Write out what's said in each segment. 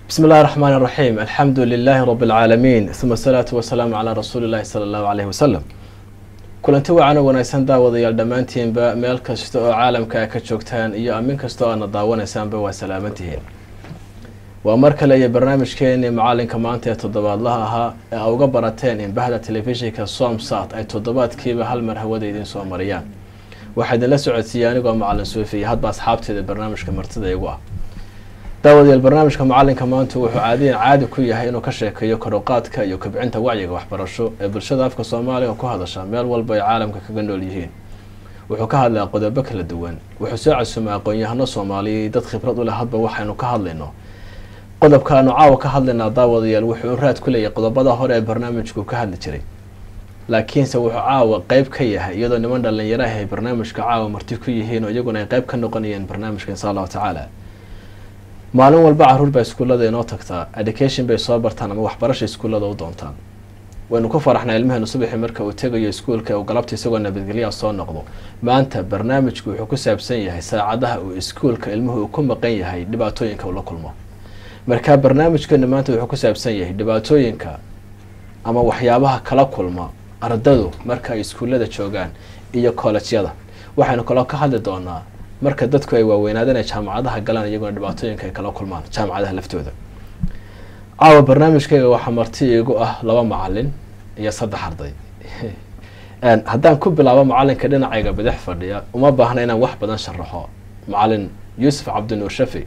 بسم الله الرحمن الرحيم الحمد لله رب العالمين ثم الصلاة والسلام على رسول الله صلى الله عليه وسلم kulanti wacan oo wanaagsan daawadayaal dhammaantiinba meel kasta oo caalamka ka joogtaan iyo amin kasta oo aadna daawanaysaanba waa salaamantihiin waa mar kale iyo barnaamijkeenii macalinka maanta ee toddobaadlaha ahaa ee a uga barateen in bahda telefishinka somsat ay toddobaadkiiba hal mar hawada idiin soo mariyaan waxaa idinla socodsiiyey anigoo macalin suufi iyo hadba asxaabteeda barnaamijka martida igu ah daawadayaal barnaamijka macalinka maanta wuxuu caadiyan caadi ku yahay inuu ka sheekeeyo karuqaadka iyo kobcinta wacyiga waxbarasho ee bulshada afka soomaaliga ku hadasha meel walba ay caalamka kaga nool yihiin wuxuu ka hadlaa qodobo kala duwan wuxuu soo casuumay aqoon-yahano soomaaliya dad khibrad u leh hadba waxaynu ka hadlayno qodobkaanu caawa ka hadlaynaa daawadayaal wuxuu raad ku leeyahay qodobada hore ee barnaamijku ka hadli jiray laakiinse wuxuu caawa qeyb ka yahay iyadoo niman dhalinyaraha ay barnaamijka caawa marti ku yihiin oo iyaguna ay qeyb ka noqonayeen barnaamijka insha allahu tacaala maalin walba caruur baa iskuullada inoo tagtaa education bay soo bartaan ama waxbarasha iskuullada u doontaan waynu ku faraxnaa ilmaheenu subaxii marka uu tegayo iskuulka uu galabta isagoo nabadgelyaa soo noqdo maanta barnaamijku wuxuu ku saabsan yahay saacadaha uu iskuulka ilmuhu uu ku maqan yahay dhibaatooyinka uu la kulmo marka barnaamijkeenu maanta wuxuu ku saabsan yahay dhibaatooyinka ama waxyaabaha kala kulma ardadu marka ay iskuullada joogaan iyo koolejyada waxaynu kaloo ka hadli doonaa marka dadku ay waaweynaadeen ay jaamacadaha galaan iyaguna dhibaatooyinka ay kala kulmaan jaamacadaha laftooda caawa barnaamijkayga waxaa marti igu ah laba macalin iyo saddex arday haddaan ku bilaabo macalinka dhinacayga bidix fadhiya uma baahna inaan wax badan sharaxo macalin yuusuf cabdinuur shafi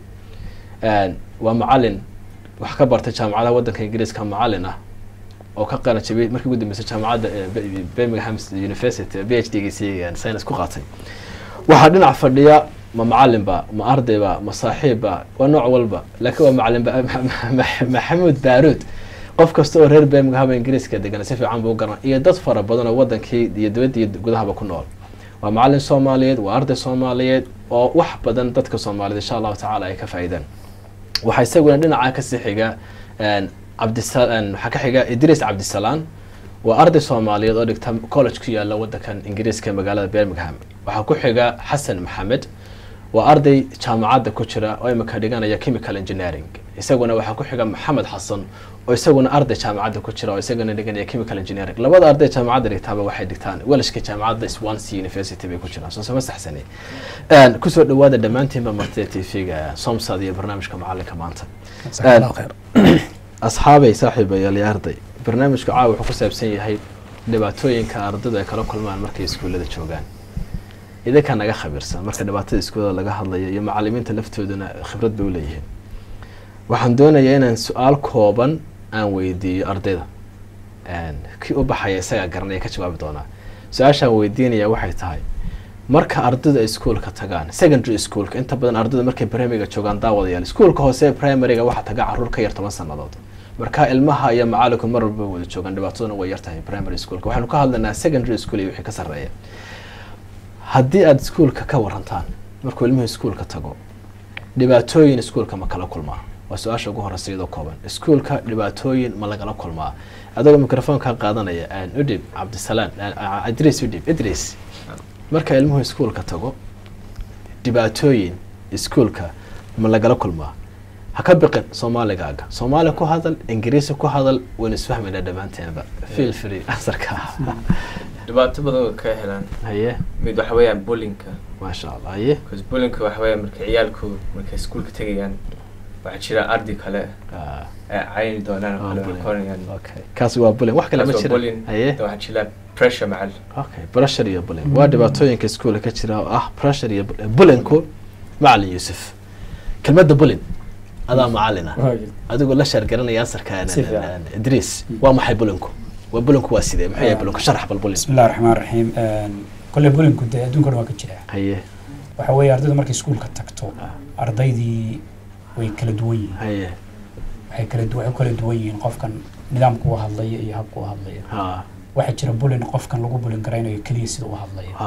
waa macalin wax ka bartay jaamacadaha wadanka ingiriiska macalin ah oo ka qana jabiyay markii ugu dambeysay jaamacadda birmingham university b h d giisi science ku qaatay waxaa dhinac fadhiya ma macalinba ma ardayba ma saaxiibba waa nooc walba laakiin waa macalin maxamuud baaruud qof kasta oo reer birmingham ingiriiska degan si fiican buu garan iyo dad fara badan oo wadankii iyo dibadda iyo gudahaba ku nool waa macalin soomaaliyeed waa arday soomaaliyeed oo wax badan dadka soomaaliyeed insha allahu tacaala ay ka faa-iidaan waxaa isaguna dhinaca kasii xiga cabdisa waxaa ka xiga idriis cabdisalaan waa arday soomaaliyeed oo dhigta college ku yaala wadankan ingiriiska ee magaalada birmingham waxaa ku xiga xasan maxamed waa arday jaamacadda ku jira oo imika dhiganaya chemical engineering isaguna waxaa ku xiga maxamed xasan oo isaguna arday jaamacadda ku jira oo isaguna dhiganaya chemical engineering labada arday jaamacadda dhigtaaba waxay dhigtaan welashka jaamacadda swansea university bay ku jiraan soo sama saxsani kusoo dhawaada dhammaantiinba martida t v-ga somsad iyo barnaamijka macalinka maanta asxaabay saaxiibayaal iyo arday barnaamijka caawa wuxuu ku saabsan yahay dhibaatooyinka ardaydu ay kala kulmaan markay iskuullada joogaan idinkaa naga khabiirsan marka dhibaatada iskuullada laga hadlayo iyo macalimiinta laftooduna khibrad bay uleeyihiin waxaan doonayaa inaan su-aal kooban aan weydiiyo ardayda kii u baxaya isagaa garanaya ka jawaabi doonaa su-aashaan weydiinaya waxay tahay marka ardaydu ay iskuolka tagaan secondary schoolka inta badan ardaydu markay primariga joogaan daawadayaal iskuolka hoose primariga waxaa taga caruur ka yar toban sanadood marka ilmaha iyo macalinku mar walba wada joogaan dhibaataduna way yartahay primary schoolka waxaanu ka hadlaynaa secondary school iyo wixii ka sarreeya haddii aada iskuolka ka warantaan markuu ilmuhu iskuolka tago dhibaatooyin iskuolka ma kala kulmaa waa su-aasha ugu horeysa iyadoo kooban iskuolka dhibaatooyin ma lagala kulmaa adagoo microfonka qaadanaya udhib cabdisalaan idriis udhib idriis marka ilmuhu iskuolka tago dhibaatooyin iskuolka ma lagala kulmaa ha ka biqin soomaaligaaga soomaali ku hadal ingiriisi ku hadal waynu isfahmaynaa dhammaanteenba feel free ansarka dhibaato badan way ka helaan haye mid waxa weeyaan bullinka maasha allah haye bcause bullinka waxa weeyaan marka ciyaalku markay iskuulka tegayaan waxaa jira ardi kale Ah, ay cayni doonaan oo waa kale bullying. koranayaan okay kaasi waa bullying wax kale ma Kaas waa jira bullying. haye waxaa jira pressure macal okay pressure iyo bullying waa dhibaatooyinka iskuolka ka jira oo ah pressure iyo bullying. bullinku macalin yuusuf kelmadda bullying adaa macalin ah adigoo la shaargaranaya ansarka Si fiican. idriis waa maxay bullinku waa bullinku waa sidee maxay yahay bullinku sharax bal bullying بسم الله الرحمن الرحيم كل بولينكو dee adduunka dhan waa ka jira haye waxa weeye ardaydu markay iskuulka tagto ardaydii way kala duwan yihiin haye waxay kala du- waxay u kala duwan yihiin qofkan nidaamka u hadlaya iyo habka u hadlaya ha waxaa jira bulin qofkan lagu bulin garaynayo keliya sida u hadlaya ha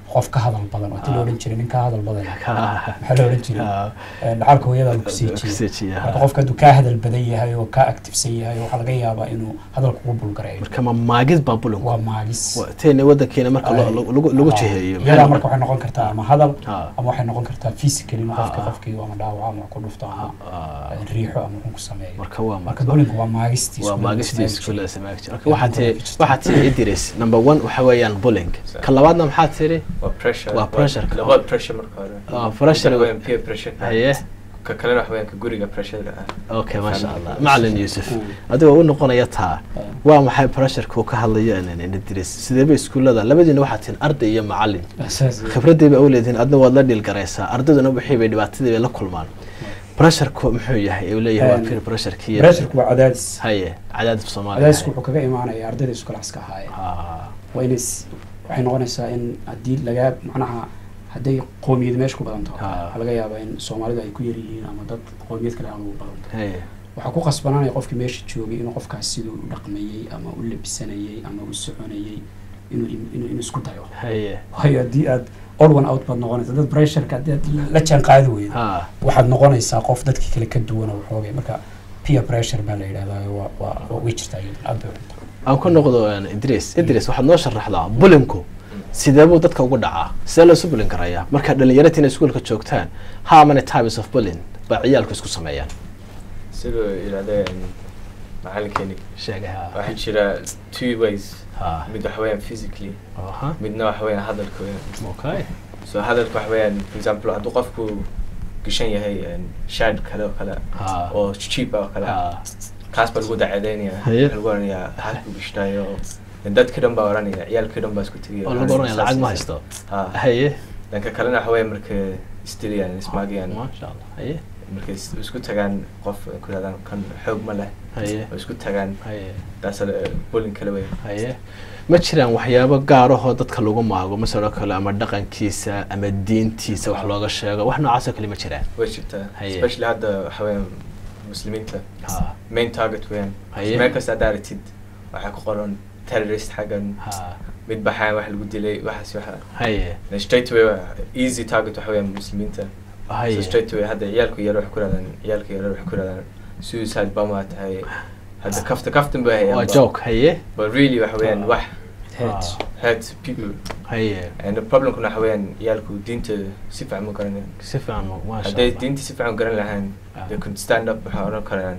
qof ka hadal badan oo ti la odhan jiray nin ka hadal badan Ka- maxaa la odhan jiray Ah, Ee, dhacalka hooyada kusii kusii jiray jiya. marka qofka hadduu kaa hadal badan yahay oo kaa actifsan yahay waxaa laga yaabaa inuu hadalka ugu bulgareeyo marka ma maagid baa bulinku waa maagis Wa- teena wadankeena marka lo- Ay. lo- lagu lagu Ah, jiheeyo iyadaa marka waxay noqon kartaa ama hadal Ah. ama waxay noqon kartaa physical in qofka Ah. qofkii ama dhaawaco ama ku dhufto ama Ah, eh, riixo ama xun ku sameeyo marka waa marka maagid bullying waa maagistiis waa weliba maagistiis ismaagi kule jiray. samaag jira Ee, waxaa tii jirta. waxaa tii idris number one waxa weeyaan bullying Sa- ka labaadna maxaa tiri waa pressure Waa pressure. labada pressure marka hore Ah, pressure. Waxa weeyaan peer pressure haye ka kalena waxa weeyaan ka guriga pressure ah okay maasha allah Family. macalin yuusuf Mm. adigoo u noqonaya taa Ah. waa maxay pressureka uu ka hadlayo idris sideeba iskuullada labadiina waxaa tihin arday iyo macalin Asaas- khibradii ba u leedihin adna waad la dhiilgaraysaa ardayduna wixii bay dhibaatadii bay la kulmaan pressureku muxuu yahay uu leeyahay waa Um, peer pressureki pressureku waa cadaadis haye cadaadis soomaaliya cadaadisku wuxuu kaga imaanaya ardayda isku laxska ahaayeen Ah, waa inay s- waxay noqonaysaa in haddii lagaa macnaha hadday qoomiyad meesha ku badan taho Ah. waxaa laga yaabaa in soomaalidu ay ku yar yihiin ama dad qoomiyad kale aan ugu badan taho haye waxaa ku qasbanaanaya qofkii meesha joogay inuu qofkaas siduu u dhaqmayey ama u labisanayey ama u soconayey inuu im- inuu inuu isku dayo haye waayo haddii aad all one out baad noqonaysa dad pressureka haddii aad la jaan qaadi weydo ha waxaad noqonaysaa qof dadkii kale ka duwan oo waxoogay marka peer pressure baa la yidhahdaa waa waa waa way jirtaa iyaduna aad bay u xuntaa aan ku noqdo een, idris idris waxaad noo sharaxdaa bulinku sidee buu dadka ugu dhacaa sidee loosu bulin karayaa markaad dhalinyaratiina iskuulka joogtaan how many types of bullying baa ciyaalku isku sameeyaan siduu yidhahdeen macalinkeeni sheegay ha waxaa jira two ways ha mid waxa weeyaan physically aha midna waxa weeyaan hadalka weeyaan okay so hadalka waxa weeyaan for example hadduu qofku gashan yahay shad kale oo kale ha oo cheap ah oo kale ha kaas baa lagu dacadeynaya Haye. waxaa lagu oranayaa halkuu gashnaayo dadka dhan baa oranaya ciyaalkii dhan baa isku tegaya oo lagu oranaya lacag ma haysto ha haye dhanka kalena waxa weeyaan marka isdilayaan ismaagayaan maasha allah haye markay is- isku tagaan qof ay ku yidhahdaan kan xoog ma leh haye oo isku tagaan haye taas bullying kale weyn haye ma jiraan waxyaabo gaarahoo dadka lagu maago masaloo kale ama dhaqankiisa ama diintiisa wax looga sheego wax noocaasoo kale ma jiraan way jirtaa Haye. especially hadda waxa weeyaan muslimiinta ha main target weeyaan Haye. meel kasta haddaa aragtid waxaa ku qoran terrorist xaggan ha mid baxaan wax lagu dilay waxaas waxa haye And straight away waa easy target waxa weeyaan muslimiinta so haye straight away hadda ciyaalku yar waxay ku yidhahdaan ciyaalka yar waxay ku yidhahdaan suicide bomber tahay hadda kafta kaftan bay hayaan waa ba- joke haye but really waxa weeyaan Ah. wax Heads. hurt people haye and the problemkuna waxa weeyaan ciyaalku diinta si fiican ma garanayaan si fiican maasha hadday allah diinta si fiican u garan lahaan Ah. they could stand up waxaa oran karaan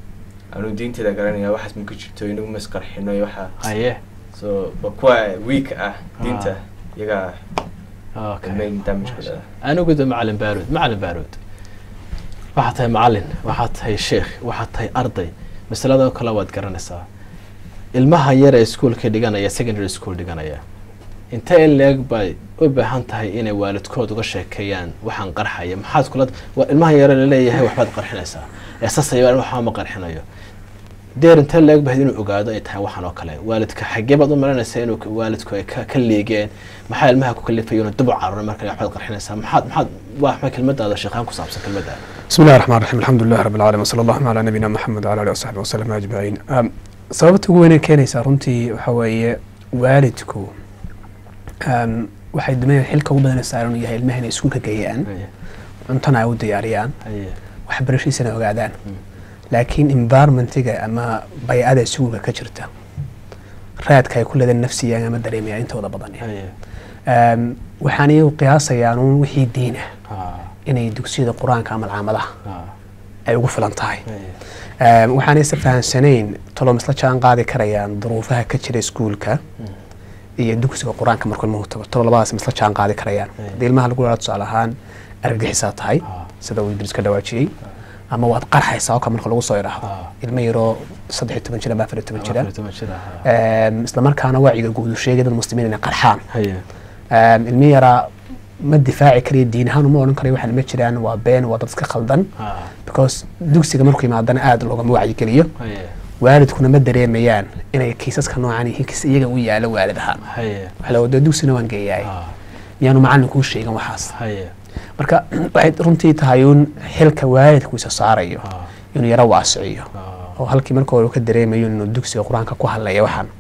anuu diinteeda garanaya waxaas ma ku jirto inagu masqarxino iyo waxa haye so ba kuwa weak ah diinta Ah. iyagaa okay main damage ku leedahay anigu de macalin baaruud macalin baaruud waxaad tahay macalin waxaad tahay sheekh waxaad tahay arday masaladoo kale waad garanaysaa ilmaha yar ee iskuolka dhiganaya secondary school dhiganaya intee in leeg bay u baahan tahay inay waalidkood uga sheekeeyaan waxaan qarxaya maxaad kula waa ilmaha yare laleeyahay waxbaad qarxinaysaa eesasaya waxba ma qarxinayo deer intee leeg bahayd inuu ogaado ay tahay waxaan oo kale waalidka xaggee baad u malanaysaa inuu waalidku ay ka ka liigeen maxaa ilmaha ku kalifaya inuu dib u cararo marka waxbaad qarxinaysaa maxaad maxaad waa maxay kelmadaada sheekhaan ku saabsan kelmadaada بسم الله الرحمن الرحيم الحمد لله رب العالمين وصلى الله على نبينا محمد وعلى اله وصحبه وسلم اجمعين أم، sababta ugu weyn ee keenaysaa runtii waxa weeye waalidku um, waxay dumayaan xilka ugu badan ee saaran uu yahay ilmaha inay iskuulka geeyaan haye cuntana ay u diyaariyaan haye waxbarashiisana ogaadaan Mm. laakiin environmentiga ama bay'ada iskuulka ka jirta raadka ay ku leedeen nafsiyan ama dareemayaan intooda badan haye um, waxaan iyagu qiyaasayaan uun wixii diina ha inay dugsiyada qur-aanka ama alcaamadaha ha ay ugu filan tahay haye Um, waxaan isa fahansanayn tolom isla jaan qaadi karayaan duruufaha ka jira iskuulka Mm. iyo dugsiga qur-aanka markuu ilmuhu tago tolo labadaas ma isla jaan qaadi karayaan Hey. haddii ilmaha lagu dhaha tusaale ahaan argagixisaa tahay Ah. sida uu idris ka dhawaajiyey ama waad qarxaysaa oo kale marka lagu soo idhaahdo Ah. ilmo yaroo saddex iyo toban jira ama afar iyo toban jira Afar iyo toban jir ah, ha. Um, isla markaana wacyiga guud uu sheegay dad muslimiin inay qarxaan haye Um, ilmi yaraa ma difaaci karayo diin ahaan uma odhan karayo waxaan ma jiraan waa been waa dad iska khaldan ha because dugsiga markuu yimaadana aada loogama wacyigeliyo haye waalidkuna ma dareemayaan inay kiisaska noocan yihiin kiis iyaga u yaalo waalid ahaan haye waxa la wada dugsigana waan geeyaay ha miyaanu macallin kuu sheegin waxaas haye marka waxay runtii tahay uun xilka waalidku isa saarayo ha inuu yaro waasiciyo ha oo halkii marka hore uu ka dareemayo inuu dugsiga qur-aanka ku hadlaya waxaan ha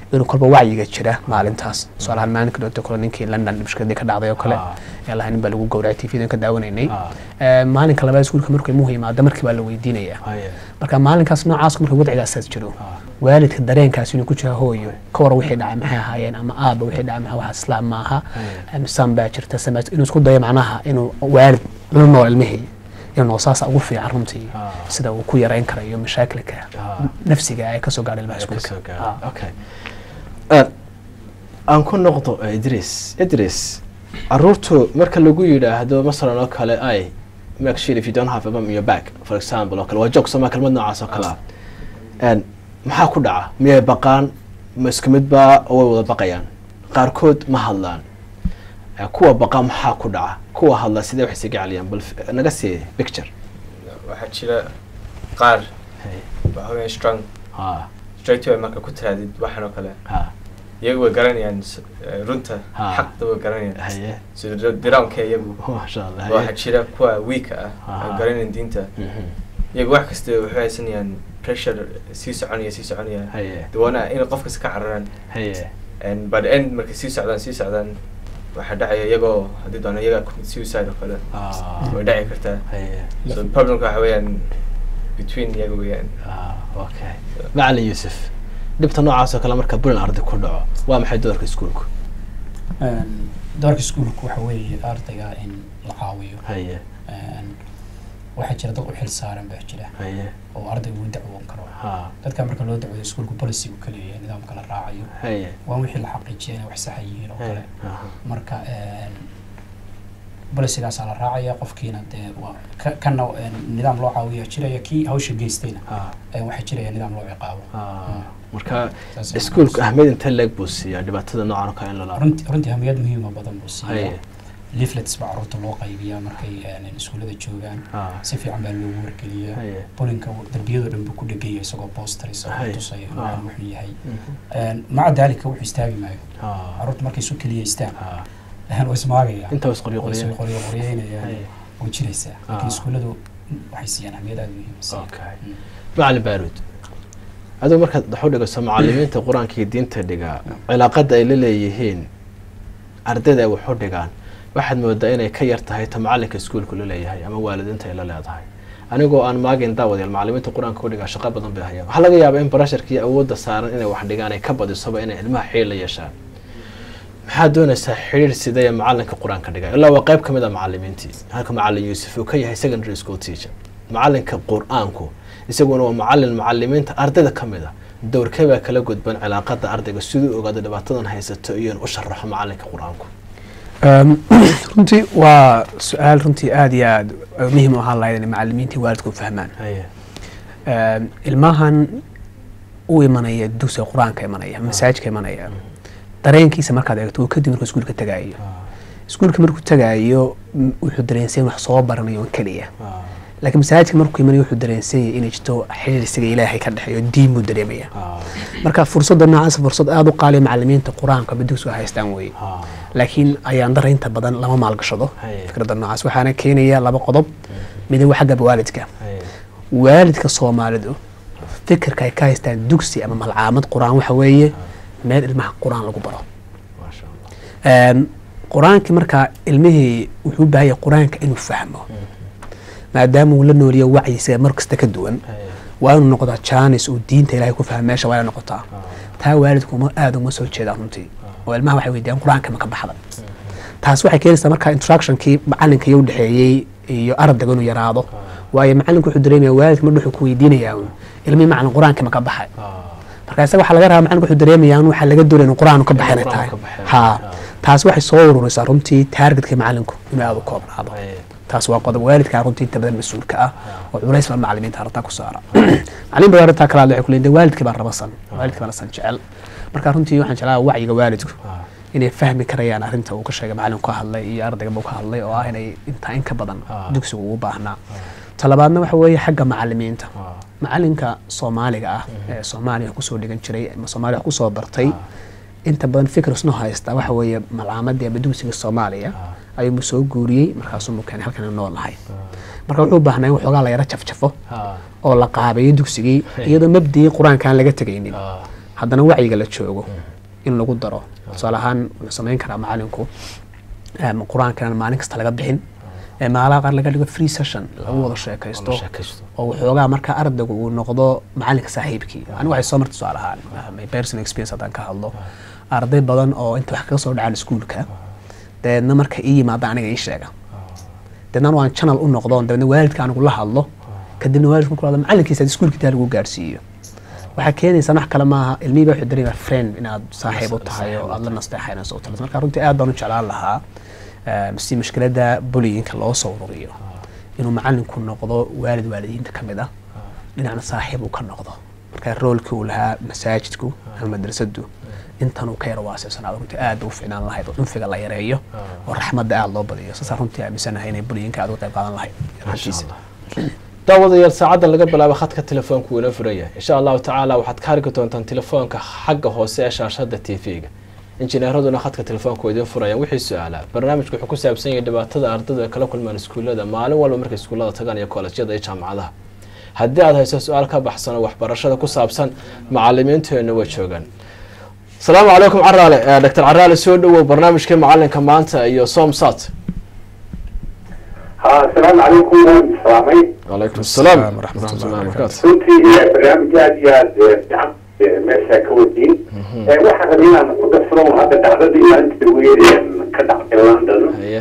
inuu kolba wacyiga jira maalintaas tusaalahaan maalinka dhoota kale ninkii london mushkiladii ka dhacday oo kale Ah. ee lahaa nin baa lagu gowracay tvdan ka daawanaynay Ah. Ee, maalinka labaad iskuulka markuu ilmuhu yimaado markii baa la weydiinaya haye marka maalinkaas noocaas marka wadcigaasaas jiro Ah. waalidka dareenkaas inuu ku jira hooyo ka war wixii dhacay maxay ahaayeen ama aaba wixii dhacay maxaa wax islaam maaha Haye. san baa jirta sama inuu isku dayo macnaha inuu waalid la nool ilmihii inuu saasa ugu fiican runtii Ah. sida uu ku yarayn karayo mashaakilka Ah. nafsiga ay kasoo gaadha ilmaha Ay kasoo iskuulka gaadhay. Ah. okay Eh, aan ku noqdo eh, idris idris caruurtu marka lagu yidhaahdo masalan oo kale ay make sure if you don't have a mum in your back for example oo kale waa joog somaa kelmad noocaas oo kale ah En, maxaa ku dhaca miyay baqaan ma isku mid baa oo way wada baqayaan qaarkood ma hadlaan Eh, kuwa baqa maxaa ku dhaca kuwa hadla sidee wax isaga celiyaan bal f- naga sii picture waxaa jira qaar Hey. waxa weeye strong ha straight away marka ku tiraadid waxan oo kale ha iyagu way garanayaan s- eh, runta Ha. xaqda way garanayaan haye sida diraanka iyagu masha allah waxaa haye jira kuwa weak ah Ha. aan garanayn diinta Mhm. iyagu wax kasta waxay haysanayaan pressure sii soconaya sii soconaya haye dawana inay qof kasta ka cararaan haye and by the end markay sii socdaan sii socdaan waxaa dhacaya iyagoo haddii doona iyaga commit suicide oo kale Ah. way dhaci kartaa haye so problemka waxa weeyaan between iyaga weeyaan Ah, okay macalin yuusuf dhibta noocaas oo kale marka bulin arday ku dhaco waa maxay doorka iskuulku Een, doorka iskuulku waxa weeye ardayga in la caawiyo haye Een, waxaa jira dad u xil saaran baa jira haye oo ardaygu u dacwoon karo ha dadka marka loo dacwoodo iskuulku policy uu kaleeyahay nidaamka la raacayo haye waa wixii la xaqiijiya inay wax saxa yihiin oo haye kale aha. marka bolicygaasaa la raacaya qofkiina dee waa ka- kana een, nidaam loo caawiya jiraya kii hawsha geystayna Ah, ee waxaa jiraya nidaam loo ciqaabo ah. marka Saas iskuulku ayay ahmiyad intee leeg buu siiyaa dhibaatada noocan oo kale in lala runti runtii hamiyad muhiima badan buu siiya haye leaflets baa carruurta loo qaybiyaa markay een, iskuullada joogaan ah, si fiican baa loogu wargeliyaa haye bulinka darbiyadoo dhan buu ku dhegaya isagoo poster isagoo Hay. tusaya Ah. inuu wuxuu yahay Mhm. Een, maca daalika wuxuu istaagi maayo Ah, carruurta markay isu keliyaystaan ah. waa ismaagaya inta was qoryo waa is qoryo qoryo qoryeynayaan Haye. way jiraysaa Ah. laakiin iskuulladu waxay siiyaan ahmiyad aada muhiim ah Okay. Mm. macalin baaruud adigu markaad wax u dhigaso macalimiinta qur-aanka iyo diinta dhigaa cilaaqada ay la leeyihiin ardayda ay wax u dhigaan waxaad moodaa inay ka yar tahay ta macalinka iskuulku la leeyahay ama waalidiinta ay la leedahay anigoo aan maagin daawadayaal macalimiinta qur-aanka u dhigaa shaqo badan bay hayaan waxaa laga yaabaa in barasharka iyo awoodda saaran inay wax dhigaan ay ka badisoba inay ilmaha xiriir la yeeshaan maxaad doonaysaa xiriir sidee macalinka qur-aanka dhigaa ilaa waa qayb ka mid a macalimiintii halka macalin yuusuf uu ka yahay secondary school teacher macalinka qur-aanku isaguna waa macalin macalimiinta ardayda ka mid a dowrkee baa kala gudban cilaaqada ardayga siduu ogaado dhibaatadan haysato iyo in u sharaxo macalinka qur-aanku Um, runtii waa su-aal runtii aada iyo aada muhiim u ahaan lahayd inay macalimiintii waalidku fahmaan haye Um, ilmahan u imanaya dugsiga qur-aanka imanaya masaajidka imanaya dareenkiisa markaad eegto uu kadib markuu iskuulka tagaayo iskuulka markuu tagaayo m- wuxuu dareensan yahay wax soo baranayo oo keliya laakiin masaajidka markuu imanayo wuxuu dareensan yahay inay jirto xiriir isaga ilaahay ka dhexeeyo diin buu dareemaya marka fursadda noocaas fursad aada u qaaliya macalimiinta qur-aanka ama dugsiga haystaan weye laakiin ayaan dara inta badan lama maalgashado Haye. fikradda noocaas waxaana keenaya laba qodob midna waa xagga waalidka waalidka soomaalidu fikirka ay ka haystaan dugsi ama malcaamad qur-aan waxa weeye meel ilmaha qur-aan lagu baro maasha allah Een, qur-aankii markaa ilmihii wuxuu u baahan yahay qur-aanka inuu fahmo maadaama uu la nooliyo wacyiga mar kasta ka duwan Haye. waa inuu noqdaa jaanis uu diinta ilaahay ku fahmo meesha waa inay noqotaa taa waalidku uma aada uma soo jeedaan runtii oo ilmaha waxay weydiiyaan qur-aanka ma ka baxda taas waxay keenaysaa markaa instructionkii macalinka iyo udhexeeyey iyo ardayga inuu yaraado waayo macalinku wuxuu dareemaya waalidka mar wuxuu ku weydiinayaa un ilmihii macalin qur-aanka ma ka baxay marka isaga waxaa laga rabaa macalinku wuxuu dareemayaa in waxaa laga doonaya in qur-aan ka baxay inay Qur-aan tahay ka baxay. ha Ah. taas waxay soo ururisaa runtii taargetka macalinku inuu aada u koobnaado Haye. taas waa qodob waalidkaa runtii inta badan mas-uulka ah oo culays baa macalimiinta arrintaa ku saara macalin baa arrintaa kala hadlay waxay ku leeyihin waalidkii baa rabasan waalidkii baa nasan jecel marka runtii waxaan jeclaa wacyiga waalidku Ah. inay fahmi karayaan arrinta uu ka sheegay macalinku ka hadlay iyo ardayga ka hadlay oo ah inay intaa in ka badan Ah. dugsigu ugu baahnaa talabaadna waxa weeye xagga macalimiinta Ah. macalinka soomaaliga ah ee soomaaliya wax kusoo dhigan jiray ama soomaaliya wax kusoo bartay inta badan fikir isno haysta waxa weeye malcaamadii ama dugsiga soomaaliya ayuu soo guuriyey markaasuu keenay halkan nool lahay marka wuxuu u baahnaa in waxoogaa la yara jafjafo Ah. oo la qaabeeyo dugsigii iyadoo mabdigii qur-aanka aan laga tegaynin Ah. haddana wacyiga la joogo in lagu daro tusaale ahaan wuxuu samayn karaa macalinku em, qur-aankan maalin kasta laga bixin ee maalaha qaar laga dhigo free session lagu wada sheekaysto la sheekaysto. oo waxoogaa marka ardaygu uu noqdo macalinka saaxiibkii anigu waxay soo martay tusaale ahaan my personal experience haddaan ka hadlo arday badan oo inta wax kaga soo dhacaan iskuulka dabeedna marka ii yimaada aniga ii sheega dabeedna waan channel u noqdo dabeedna waalidka anigu la hadlo kadibna waalidku markuu hadlo macalinkiisa aad iskuulka taa lagu gaarsiiyo waxaa keenaysa wax kale maaha ilmihii baa wuxuu dareemaa friend inaad saaxiib u tahay oo aad la nasteexaynayso u talas marka runtii aad baan u jeclaan lahaa em, si mushkiladda bullyingka loo soo ururiyo inuu macalinku noqdo waalid waalidiinta ka mid ah dhinacna saaxiib uu ka noqdo marka roolkii uu lahaa masaajidku ama madrasadu intan uu ka yaro waasicsanaado runtii aad bay u ficnaan lahayd oo cunfiga la yareeyo oo raxmadda aad loo badiyo saasaan runtii aaminsanahay inay bullyingka aad uga qayb qaadan lahayd Masha Allah. daawadayaal saacaddan laga bilaabo khadka telefoonka wuu inoo furan yahay insha allahu tacaala waxaad ka arki doontaan telefoonka xagga hoose ee shaashada t v-ga injineeraduna khadka telefoonka waa idiin furayaan wixii su-aalaa barnaamijku wuxuu ku saabsan yahay dhibaatada ardaydu ay kala kulmaan iskuullada maalin walba markay iskuullada tagaan iyo koolajyada iyo jaamacadaha haddii aad hayso su-aal ka baxsan oo waxbarashada ku saabsan macalimiinteenna way joogaan asalaamu calaykum caraale Eh, dr caraale soo dhowow barnaamijkii macalinka maanta iyo somsat ها السلام عليكم سلامي calaykum asalaam Asalaam waraxmat ullahi wabarakaatu. runtii barnaamij aad iyo aad fiican meesha ka wadiin waxaan rabay inaan ku darsado hadda dhacdadii maalinta weyn ka dhacday london haye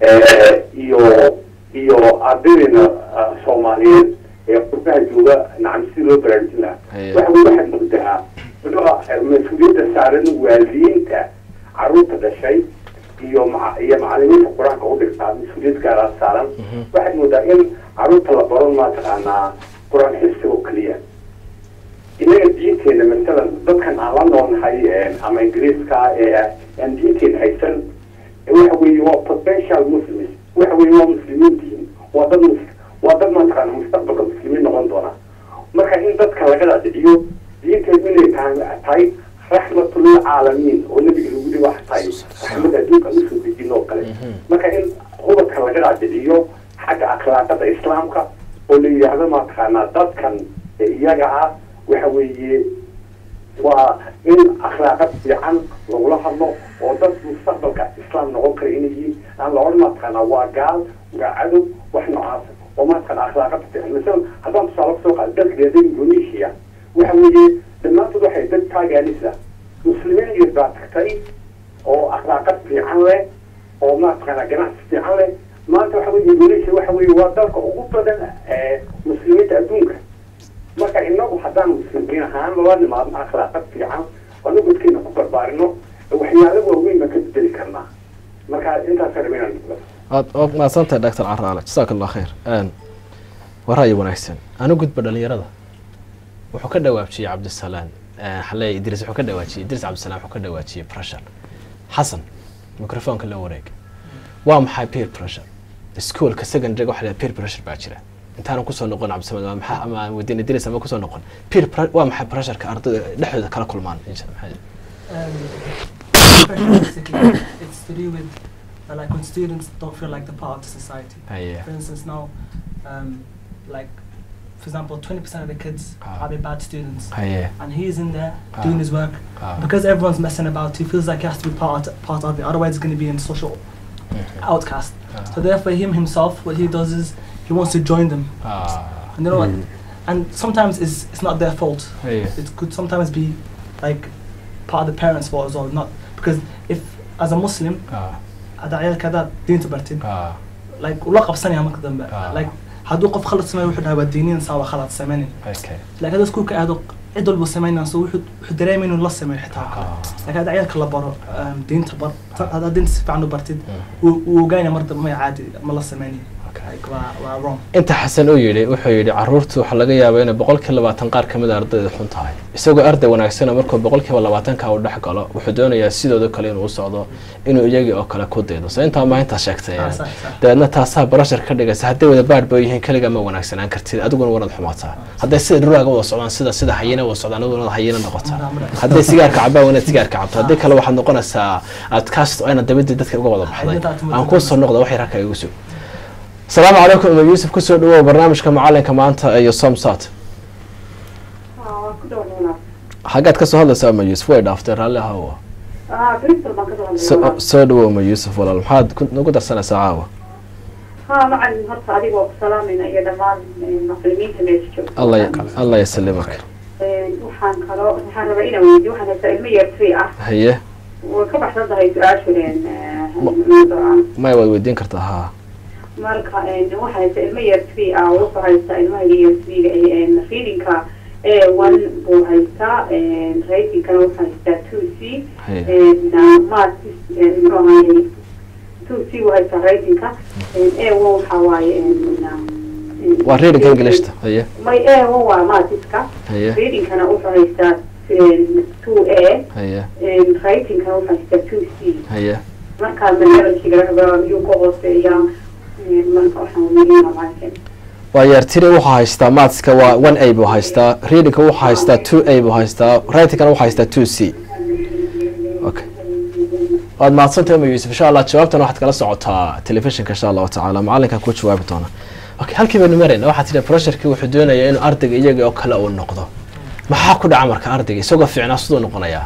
iyo iyo ardaydeena soomaaliyeed ee qurbaha jooga nacam si loo baraarujin lahaa Haye. waxa weye waxaad moqdaa muxuuha mas-uuliyadda saaran waalidiinta caruurta dhashay iyo maca- iyo macalimiinta qur-aanka u dhigtaa mas-uuliyad gaaraa saaran waxaad moodaa in caruurta la baro mataqaanaa qur-aan xifsiga oo keliya inaga diinteena masalan dadkan aan la noolnahay ama ingiriiska ee aan diinteena haysan waxa weeye waa potential muslims waxa weeye waa muslimiin diin waa dad mus waa dad mataqaana mustaqbalka muslimiin noqon doona marka in dadka laga dhaadhiciyo diinteedu inay tahay tahay raxmatulilcaalamiin oo nabiga lagu yihi wax tahay raxmad adduunka aan usoo dejin oo kale marka in ubadka laga dhaadhiciyo xagga akhlaaqada islaamka oo la yidhaahdo mataqaanaa dadkan ee iyaga ah waxa weeye waa in akhlaaqad fiican lagula hadlo oo dad mustaqbalka islaam noqon kara inay yihiin aan la odhan mataqaanaa waa gaal waa cadow wax noocaas oo mataqaana akhlaaqad fiican masalan haddaan tusaale kusoo qaado dalka reer indonesia waxa weeye dhammaantood waxay dad taaganisa muslimiin yar baa tagtay oo akhlaaqad fiican leh oo mataqaana ganacsi fiican leh maanta waxa weye indonesia waxa weeye waa dalka ugu badan ee muslimiinta adduunka marka inagu haddaan muslimiin ahaan la nimaadno akhlaaqad fiican anu dadkeena ku barbaarino waxyaalo waaweyn baan ka bedeli karnaa marka intaas rabay inaan aad ood mahadsantahay doctor caraale jasaaka allah khayr waa ra'yi wanaagsan anu gudba dhalinyarada wuxuu ka dhawaajiyey cabdisalaan xaley idris wuxuu ka dhawaajiyey idris cabdisalaan wuxuu ka dhawaajiyey pressure xasan microfoonka la wareeg waa maxay peer pressure iskuolka secondary waxa la peer pressure baa jira intaanan kusoo noqon cabdisamed waa maxaa ama aan weydiin idris ama kusoo noqon peer pre- waa maxay pressureka ardayda dhexdooda kala kulmaan insha maxay Um, pressure basically, it's to do with uh, like when students don't feel like they're part of the society. haye For instance, now, um, like, for example, 20% of the kids Ah. are the bad students, haye and he's in there Ah. doing his work. Ah. Because everyone's messing about, he feels like he has to be part part of it. Otherwise, he's going to be in social outcast. So therefore, him himself, what he does is he wants to join them. Ah, And you know what? And sometimes it's it's not their fault. haye it could sometimes be like part of the parents' fault as well. Not because if as a Muslim, ah هذا عيال كذا دين تبرتين ah like ولا قبسني هم كذا آه. like هادو قف خلط سمي وحد هذا الدينين سوا خلط سمانين okay like هذا سكوك هادو عدل بو سمين سو وحد وحد درايمين ولا سمي حتى آه. like هذا عيال كلا برو دين تبر هذا دين تسفع عنه برتين وجاينا مرة ما عادي ما لا سمانين like وا وا wrong inta xasan uu yidhi wuxuu yidhi caruurtu waxaa laga yaabaa inay boqolkiiba labaatan qaar ka mid a ardayda xun tahay isagoo arday wanaagsana markuu boqolkiiba labaatanka uu dhex galo wuxuu doonayaa sidooda kale inuu u socdo inuu iyagii oo kale ku daydo so intaa maa intaa sheegtay Ah, صح صح dabeedna taasaa barashar ka dhigaysa hadday wada baadh ba yihiin keligaa ma wanaagsanaan kartid adiguna wanaad xumaataa hadday sida dhuraaga wada socdaan sida sida hayina wada socdaan adiguna wanaad hayina noqotaa hadday sigaarka cabaan wanaad sigaarka cabto haddii kale waxaad noqonaysaa aad kaasto ayna dabadii dadka uga wada baxday aan kuu soo noqda waxay rarka igu sug asalaamu calaykum umar yuusuf kusoo dhawow barnaamijka macalinka maanta iyo somsat xaggaad kasoo hadlaysaa ma yuusuf way dhaaftay raalli ahawa ها بريستول بان كسو So- hadlay soo dhawow ma yuusuf walaal maxaad ku- nagu darsanaysaa caawa ها macalin horta adigoo ku salaamayna iyo dhammaan muslimiinta meesha joogta allah ya- allah yasalimak waxaan kaloo waxaan rabaa inaan weydiyo waxaan haystaa ilmo yar free ah haye way ka baxsan tahay su-aasheen maya waad weydiin kartaa haa marka waxaa haysta ilmo yar free ah wuxuu haystaa ilmaha yar freega readingka one buu haystaa ratingkana wuxuu haystaa two c haye math muxuu ahaayey two c buu haystaa ratingka a one waxaa waaye waa reading englishta haye may a one waa maatiska haye readingkana wuxuu haystaa two a haye ratingkana wuxuu haystaa two c haye markaa manhajkiga rabaa yuu ka hooseeyaa marka waxaan weydiinaa macalin waa yeertiri wuxuu haystaa mathska waa one a buu haystaa readingka wuxuu haystaa two a buu haystaa writingkana wuxuu haystaa two c okay waad mahadsantahay ma yuusuf insha allah jawaabtan waxaad kala socotaa telefishinka insha allahu tacaala macalinka ku jawaabi doona okay halkii baynu marayna waxaa tidhi pressurkii wuxuu doonayaa inuu ardayga iyaga oo kale uu noqdo maxaa ku dhaca marka ardayga isagoo fiicnaa siduu noqonayaa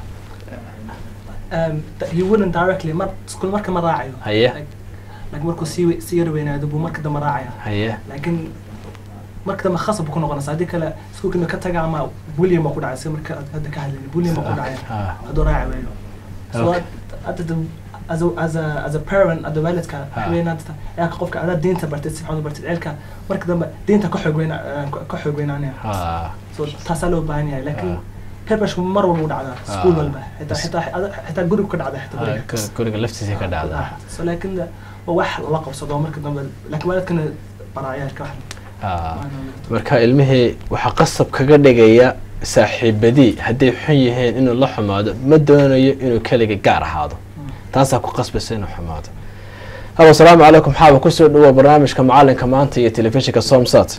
um, that he wouldn't directly mar school marka ma raacayo haye like, like markuu sii we- sii yar weynaado buu marka dambe raacaya haye laakiin marka dambe khasab buu ku noqonaysa haddii kale iskuulka inuu ka taga ama bullying baa ku dhacay sida marka aad hadda ka hadlayni bullying baa ku dhacaya Ah, hadduu raaci waayo so Okay. hadda the as a as a as a parent hadda waalidka Ah. weynaanta yaa qofka adaa diinta bartay si fiican u bartay ceelka marka dambe diinta ka xoog weyna ka xoog weynaanaya ah, so taasaa loo baahan yahay laakiin Ah. pepersku mar walba u dhacdaa school Ah. walba xitaa xitaa xitaa guriga ka dhacda xitaa ah, guriga gu- guriga laftiisa ka dhacda so laakiin de- waa wax la qabsado marka dambe laakiin waalidkana baraayaalka wax Ah, marka ilmihii waxaa qasab kaga dhigaya saaxiibadii hadday xun yihiin inuu la xumaado ma doonayo inuu keliga gaar ahaado taasaa ku qasbaysa inuu xumaado haba asalaamu calaykum xaaba kusoo dhawoa barnaamijka macalinka maanta iyo telefishinka somsat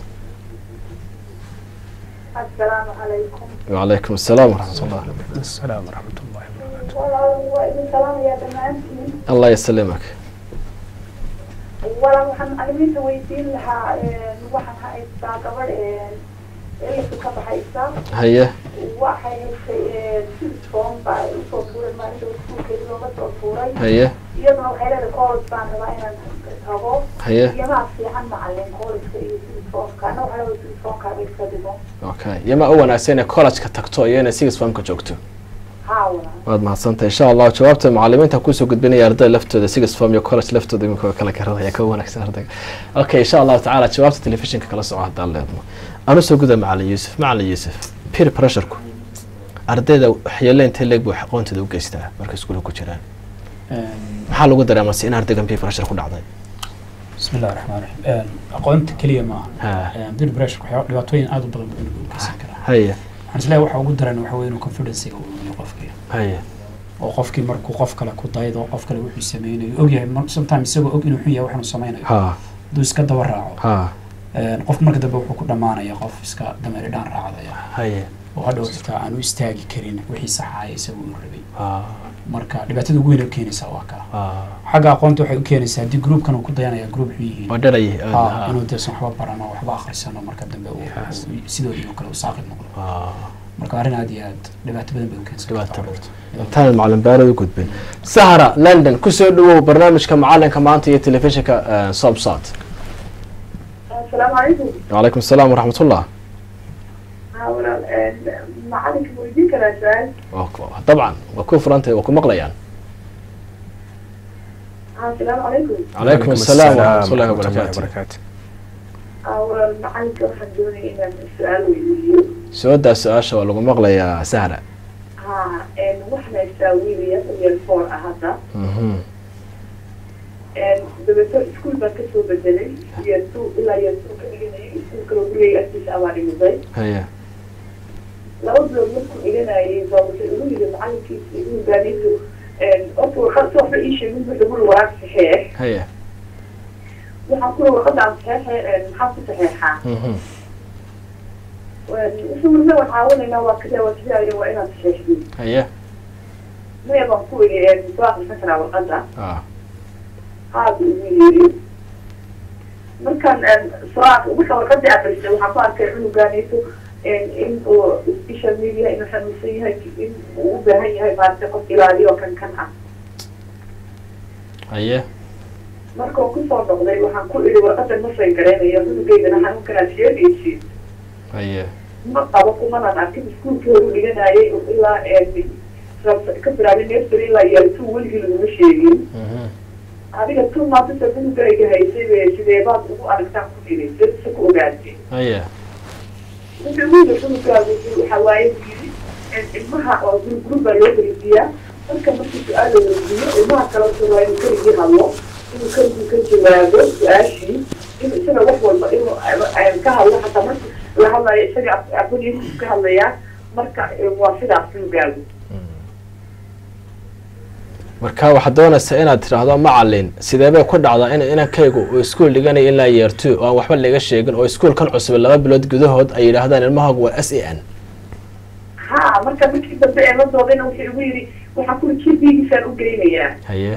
assalaamu calaykum wacalaykum asalaam waraxmat ullah السلام ورحمة الله وبركاته walaal waa idin salaamayaa dhammaantiin allah yasalimak walaal waxaan macalimiinta weydiin lahaa waxaan haystaa gabadh elisu ka baxaysa haye waxay haysay form baa usoo tuuray maalinta iskuulkeedi looga soo tuuray haye iyaduna waxay leedahay college baan rabaa inaan tago haye iyamaa fiican macalin collegeka iyo silifoonka ana waxaa leedahay silifoonkaaba iska dhigo okay yamaa u wanaagsan inay college-ka tagto iyo inay six famka joogto haa walaal waad mahadsantahay insha allah jawaabta macalimiinta kusoo gudbinaya ardayda laftooda six form iyo college laftooda iminka waa kala garadaya ka wanaagsan ardayga okay insha allahu tacaala jawaabta telefishinka kala soco haddaan leedno anu soo guda macalin yuusuf macalin yuusuf peer pressureku ardayda waxyeelo intee leeg buu aqoontooda u geystaa markay iskuulka ku jiraan maxaa lagu dareemase in ardaygan peer pressure ku dhacday بسم الله الرحمن الرحيم aqoonta keliya ma Ha. aha bir pressure waxyaa dhibaatooyin aad u badan buu inuu geysan karaa haye waxaan isleeyahay waxa ugu daran waxa weeye inuu confidencega uu lumiyo qofkii haye oo qofkii markuu qof kale ku daydo qof kale wuxuu sameynayo ogyahay mar- sometimes isagoo og inuu xun yahay waxaanu sameynayo ha hadduu iska daba raaco ha qofka marka dambe wuxuu ku dhammaanaya qof iska dameeri dhaan raacdaya haye oo hadhow xitaa aan u istaagi karin wixii saxaaya isagu uu rabay ha marka dhibaatada ugu weyn oo keenaysaa waa kaa ha xagga aqoonta waxay u keenaysaa haddii groupkan uu ku dayanaya group xun yihiin waa dharayay ha inuu deesan waxba barano waxba akhrisano marka dambe uu uu sidoodii oo kale uu saaqid noqdo marka arrin aad iyo aad dhibaato badan bay u keensan Dhibaato kartaa badan. carruurta. intaan macalin baarad u gudbin sahra london kusoo dhawow barnaamijka macalinka maanta iyo telefishinka sobsat assalaamu calaykum wacalaykum asalaam waraxmat ullah haa walaal macalinka ma weydiin karaa su-aal Waa ku- dabcan waa ku furantahay waa ku maqlayaan haa assalaamu calaykum calaykum asalaam waraxmat ullahi wabarakaatu وبركاته haa walaal macalinka waxaan doonaya inaan su-aal weydiiyo soodaa su-aasha waa lagu maqlayaa sahra haa waxaan haystaa wiil yar yar four ah hadda Mhm. dabeeto iskuul baan kasoo bedelay year two ilaa year two ka dhiganayay iskuulka gurigay agtiisa abaa dhimiday haye laba bilood markuu dhiganayay baa wuxuu igu yiri macalinkiisi inuu gaaniisu horta warqad si waxba ii sheegin wuxuu guri waraaq saxeex haye waxaan kula warqadaan saxeexe maxaa ku saxeexaa Mhm. wuxuu marna waan caawinaynaa waa kadee waa kadee ayo waa inaad saxeexdin haye maya baan ku yidhi soo akrisan karaa warqadda ah haada igu yiri markaan soo ak wixii warqadii akristay waxaan ku arkay cunugaanayso in uu social media inuu xanuunsan yahay in uu u baahan yahay maaragtay qof ilaaliyo kan kan ah haye marka uu kusoo noqday waxaan ku idhi warqadan ma shay garaynayo cunugeydana xanuunkanaad sheegaysid haye ma qabo kumanan arkin iskuulkii horu dhiganayay ilaa ka bilaabay nursery ilaa year two weligii laguma sheegin Mhm. adiga two maantasa cunugayga haysay be sidee baad ugu aragtaan ku idhi dadsa ku ogaatay haye ninka wiilka cunugaagu waxa waaye yiri ilmaha oo gurugurug baa loo garisiiyaa marka markii su-aal la weydiiyo ilmaha kale waa inuu keligii hadlo inuu keligii ka jawaabo su-aashii in isaga wax walba inuu ka hadlo xataa markii la hadlayo isaga aqoonyihiisu ka hadlayaa marka waa sidaas cunugaagu marka waxaad doonaysaa inaad tidhaahdo macalin sidee bay ku dhacdaa in inankaygu uu iskuul dhiganayo ilaa year two oo aan waxba laga sheegin oo iskuulkan cusub laba bilood gudahood ay yidhaahdaan ilmahaagu waa s a n ha marka markii dambe ee la doodayna wuxuu igu yidhi waxaan kuli jibigiisaan u geynayaa haye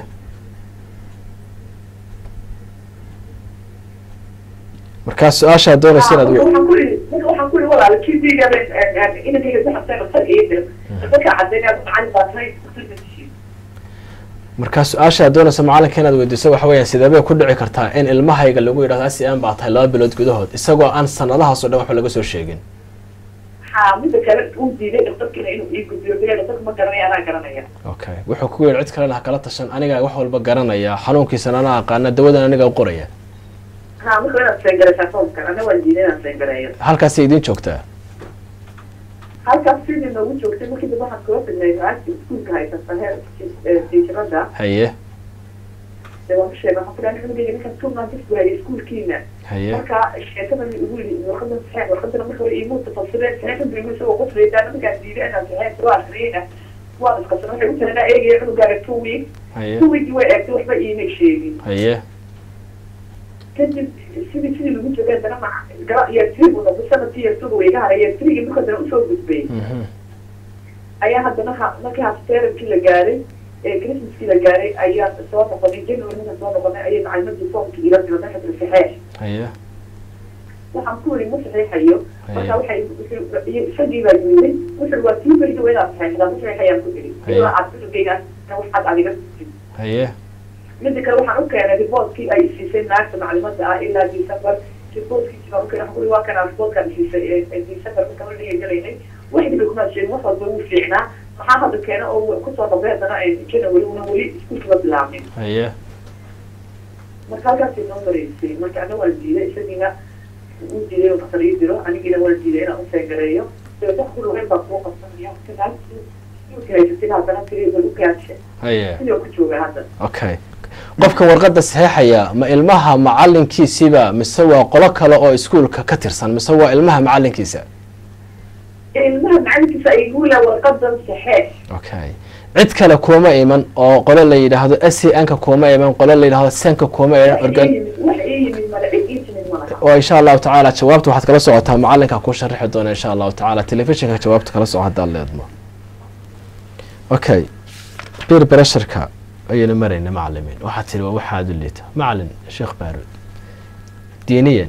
markaa su-aashaad doonaysa inaad marka we- waxaan ku idhi marka waxaan ku idhi walaala jibiga inankayga si xabsay dhaqtar iyo dir dadka caddeynaya macalin baa tahay dhaqtarka markaa su-aashaad doonaysa macalinka inaad weydiiso waxa weeyaan sidee bay ku dhici kartaa in ilmahayga lagu yidhahdo s a n baa tahay laba bilood gudahood isagoo aan sanadahaas oo dhan waxba laga soo sheegin ha mida kale uu diiday dhaqtarkiina inuu ii gudbiyo bila dhaqtarka ma garanaya anaa garanaya okay wuxuu ku yidhi cid kalena ha kala tashan anigaa wax walba garanaya xanuunkiisana anaa aqaana dawadan anigaa u qoraya ha marka inaad seengaraysaa foomkan ana waan diiday inaan seengareeyo halkaasay idiin joogtaa halkaas sidii noogu joogtay markii dambe waxaan kula tagnay lacagta iskuulka haysata heer tiijarada haye dee waan ka sheegay waxaan ku dhahay cunugayga ninkan two months buu hayay iskuulkiina haye marka sheekadan igu yidhi warqadan saxeex warqadana marka hore iimu tafasireen saxeexan buu igu isagoo qoslaydaa markaan diiday inaan saxeex soo akhriyeyna waan iskasan waxay u tahay inaa eegaya cunugaaga two weeks haye two weeks way eegtay waxba iimay sheegin haye kadib sidii sidii lagu joogay haddana ma gara year three buu noqday sanadkii year two way iga haray year three marka haddana usoo gudbay mhm ayaa haddana ha markii hafteerankii la gaaray ee christmaskii la gaaray ayaa soo noqonay january marka soo noqonay ayay macalimadii foomkii ila diray marka saxeex haye waxaan ku weri ma saxiixayo marka waxay wuxuu- isagii baa yimid wuxuu waa tii beriga waa inaad saxiixdaa ma saxiixayaan ku iri Haye. ilaa aad cunugaygaas waxaad adiga tusid haye mida kale waxaan u keenay riboortkii ay siisay naagta maclimada ah ilaa december riboortkiisi baan u keenay waxaan ku iri waa kanaa riboortkaan siisay ee ee december marka la dhiga galaynay waxdii bay kuma sheegin wax walba wuu fiicnaa maxaa hadda keena oo kusoo noqday haddana ee january una weli iskuulkiba bilaabmin haye marka halkaasay noo mareysay marka ana waan diiday isagiina uu diiday oo dhaqtar ii diro anigiina waan diiday inaan useegareeyo dabeet wax ku lugeyn baa kuu qabsanaya marka haysatin haddana tiri bal u gaadshe haye sidoo ku jooga hadda okay qofka warqadda saxeexaya ma ilmaha macalinkiisiba mise waa qolo kale oo iskuulka ka tirsan mise waa ilmaha macalinkiisa ilmaha macalinkiisa ay guula warqadan saxeex okay cid kale kuma iman oo qolo la yidhaahdo s a n-ka kuma iman qolo la yidhahdo senka kuma iman wax ii organ yimid wax ii yimid male cid ii timid malaha oo insha allahu tacaala jawaabta waxaad kala socotaa macalinka kuu sharaxi doona insha allahu tacaala telefishinka jawaabta kala soco haddaad leedmo okay bir brasharka ayaynu marayna macalimiin waxaad tiri waa waxaad u liita macalin sheekh baaruud diiniyan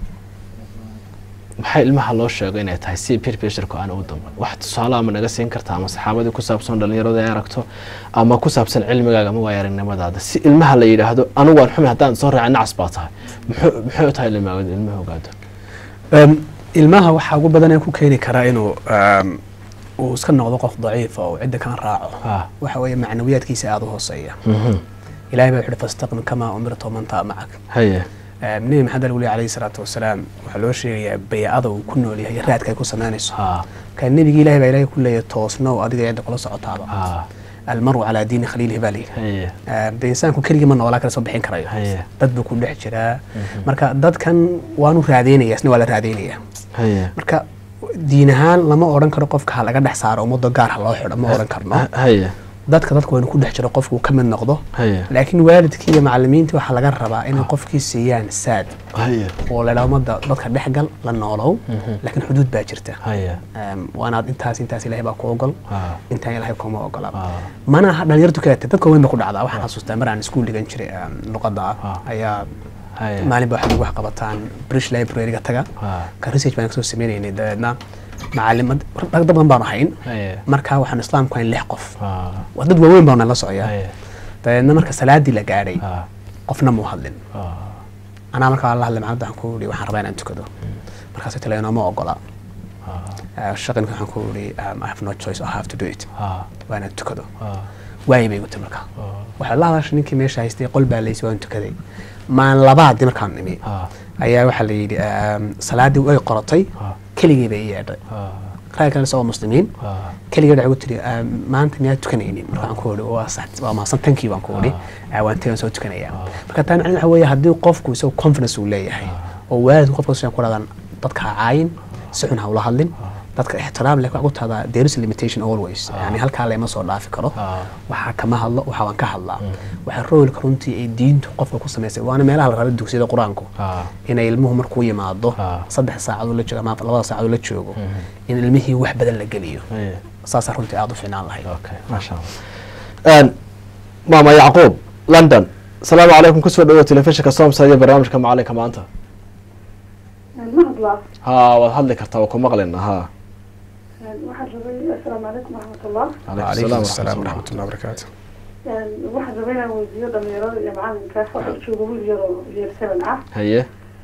maxay ilmaha loo sheego inay tahay si bir brasharku aan u damban wax tusaale ama naga siin karta ama saxaabadii ku saabsan dhalinyarada ay aragto ama ku saabsan cilmigaaga ama waaya aragnimadaada si ilmaha la yidhaahdo anigu waan xumi haddaan soo raaca nacas baa tahay muxuu muxuu tahay ilmaha ilmaha ogaado Um, ilmaha waxaa ugu badan ee ku keeni karaa inuu um, uu iska noqdo qof daciifa oo cidda kan raaco ah waxa weeye macnawiyaadkiisa aada u hooseeya ilahay baa wuxuhi fastaqim kamaa umirta waman taa macak haye Um, nebi maxamed alweli calayhi salaatu wasalaam waxaa loo sheegayaa baycada uu ku nool yahay raadka ay ku samaynayso ha marka nebigi ilahay baa ilahay ku leeyahay toosnow adiga cidda kula socotaaba ha almaru calaa diini khaliilihi baa layidhi haye Um, dee insaanku keligii ma noolaa kala soo bixin karayo haye dad buu ku dhex jiraa marka dadkan waanu raadeynaya isna waa la raadeynaya haye marka diin ahaan lama odhan karo qofka ha laga dhex saaro ummadda gaar ha loo xidho ma odhan karno Ha- haye dadka dadka waynu ku dhex jiro qofku ka mid noqdo haye laakiin waalidkii iyo macalimiintii waxaa laga rabaa inay qofkii siiyaan saad haye oo ladhaa ummadda dadka dhexgal la noolow laakiin xuduud baa jirta haye Um, waanaad intaas intaas ilahay baa ku ogol ha intaan ilahay kuma ogola ha mana aha dhalinyartu kaleete dadka weyn ba ku dhacdaa waxaan xasuustaa mar aan iskuul dhigan jiray um, luqadda ah Ah. ayaa haye maalin ba waxaad ugu wax qabataan british library-ga taga ha ka research baan kasoo sameynaynay dabeedna macalimad dad badan baanu hayn haye markaa waxaan islaamku hayn lix qof ah waa dad waaweyn baanu la socoyaa haye dabeedna marka salaadii la gaadhay ah qofna muu hadlin ah anaa markaa la hadlay macalada waxaan ku ihi waxaan rabaa inaan tukado markaasay tale inooma ogola ah shaqinka waxaan ku ihi um, I have no choice I have to do it ah waa inaan tukado ah waayay bay gutay markaa ah waxaa la hadashay ninkii meesha haystay qol baa laysay waan tukaday maalin labaadii markaan nimi ah ayaa waxaa la yidhi um, salaadii way qoratay ah keligii bay ii yeedhay ah rag kale isagoo muslimiin ah keligii waxay ku tiri um, maanta miyaad tukanaynin marka waxaan ku ihi waa sax waa mahadsan tankii baan ku ihi "Ah, waan tegan soo tukanaya marka taa macnaheedu waxa weeye haddii qofku isagoo confidence uu leeyahay oo waalidku qofka sidan ku dhadan dadka ha caayin si xun ha ula hadlin dadka ixtiraam leh waxaa ku tahdaa there is a limitation always yani halkaa lama soo dhaafi karo ah waxaa kama hadlo waxa waan ka hadlaa waxaa roolka runtii ay diintu qofka ku samaysay waana meelaha la raba dugsiyada qur-aanku ah inay ilmuhu markuu yimaado Ah. saddex saacadoo la joogo ama labada saacadoo la joogo in ilmihii wax badan la geliyo haye saasaa runtii aada u fiicnaan lahayd okay maasha allah maama yacquub london asalaamu calaykum kusoo dhawo telefishinka somsa iyo barnaamijka macalinka maanta ma hadlaa ha waad hadli kartaa waa ku maqlina ha waxaan rabay assalaamu calaykum waraxmatullah calaykum asalaam waraxmatullahi wabarakaatu waxaan rabay inaan weydiiyo dhalinyarada iyo macalinka waxaa jooga wiil yaroo yeer seven ah haye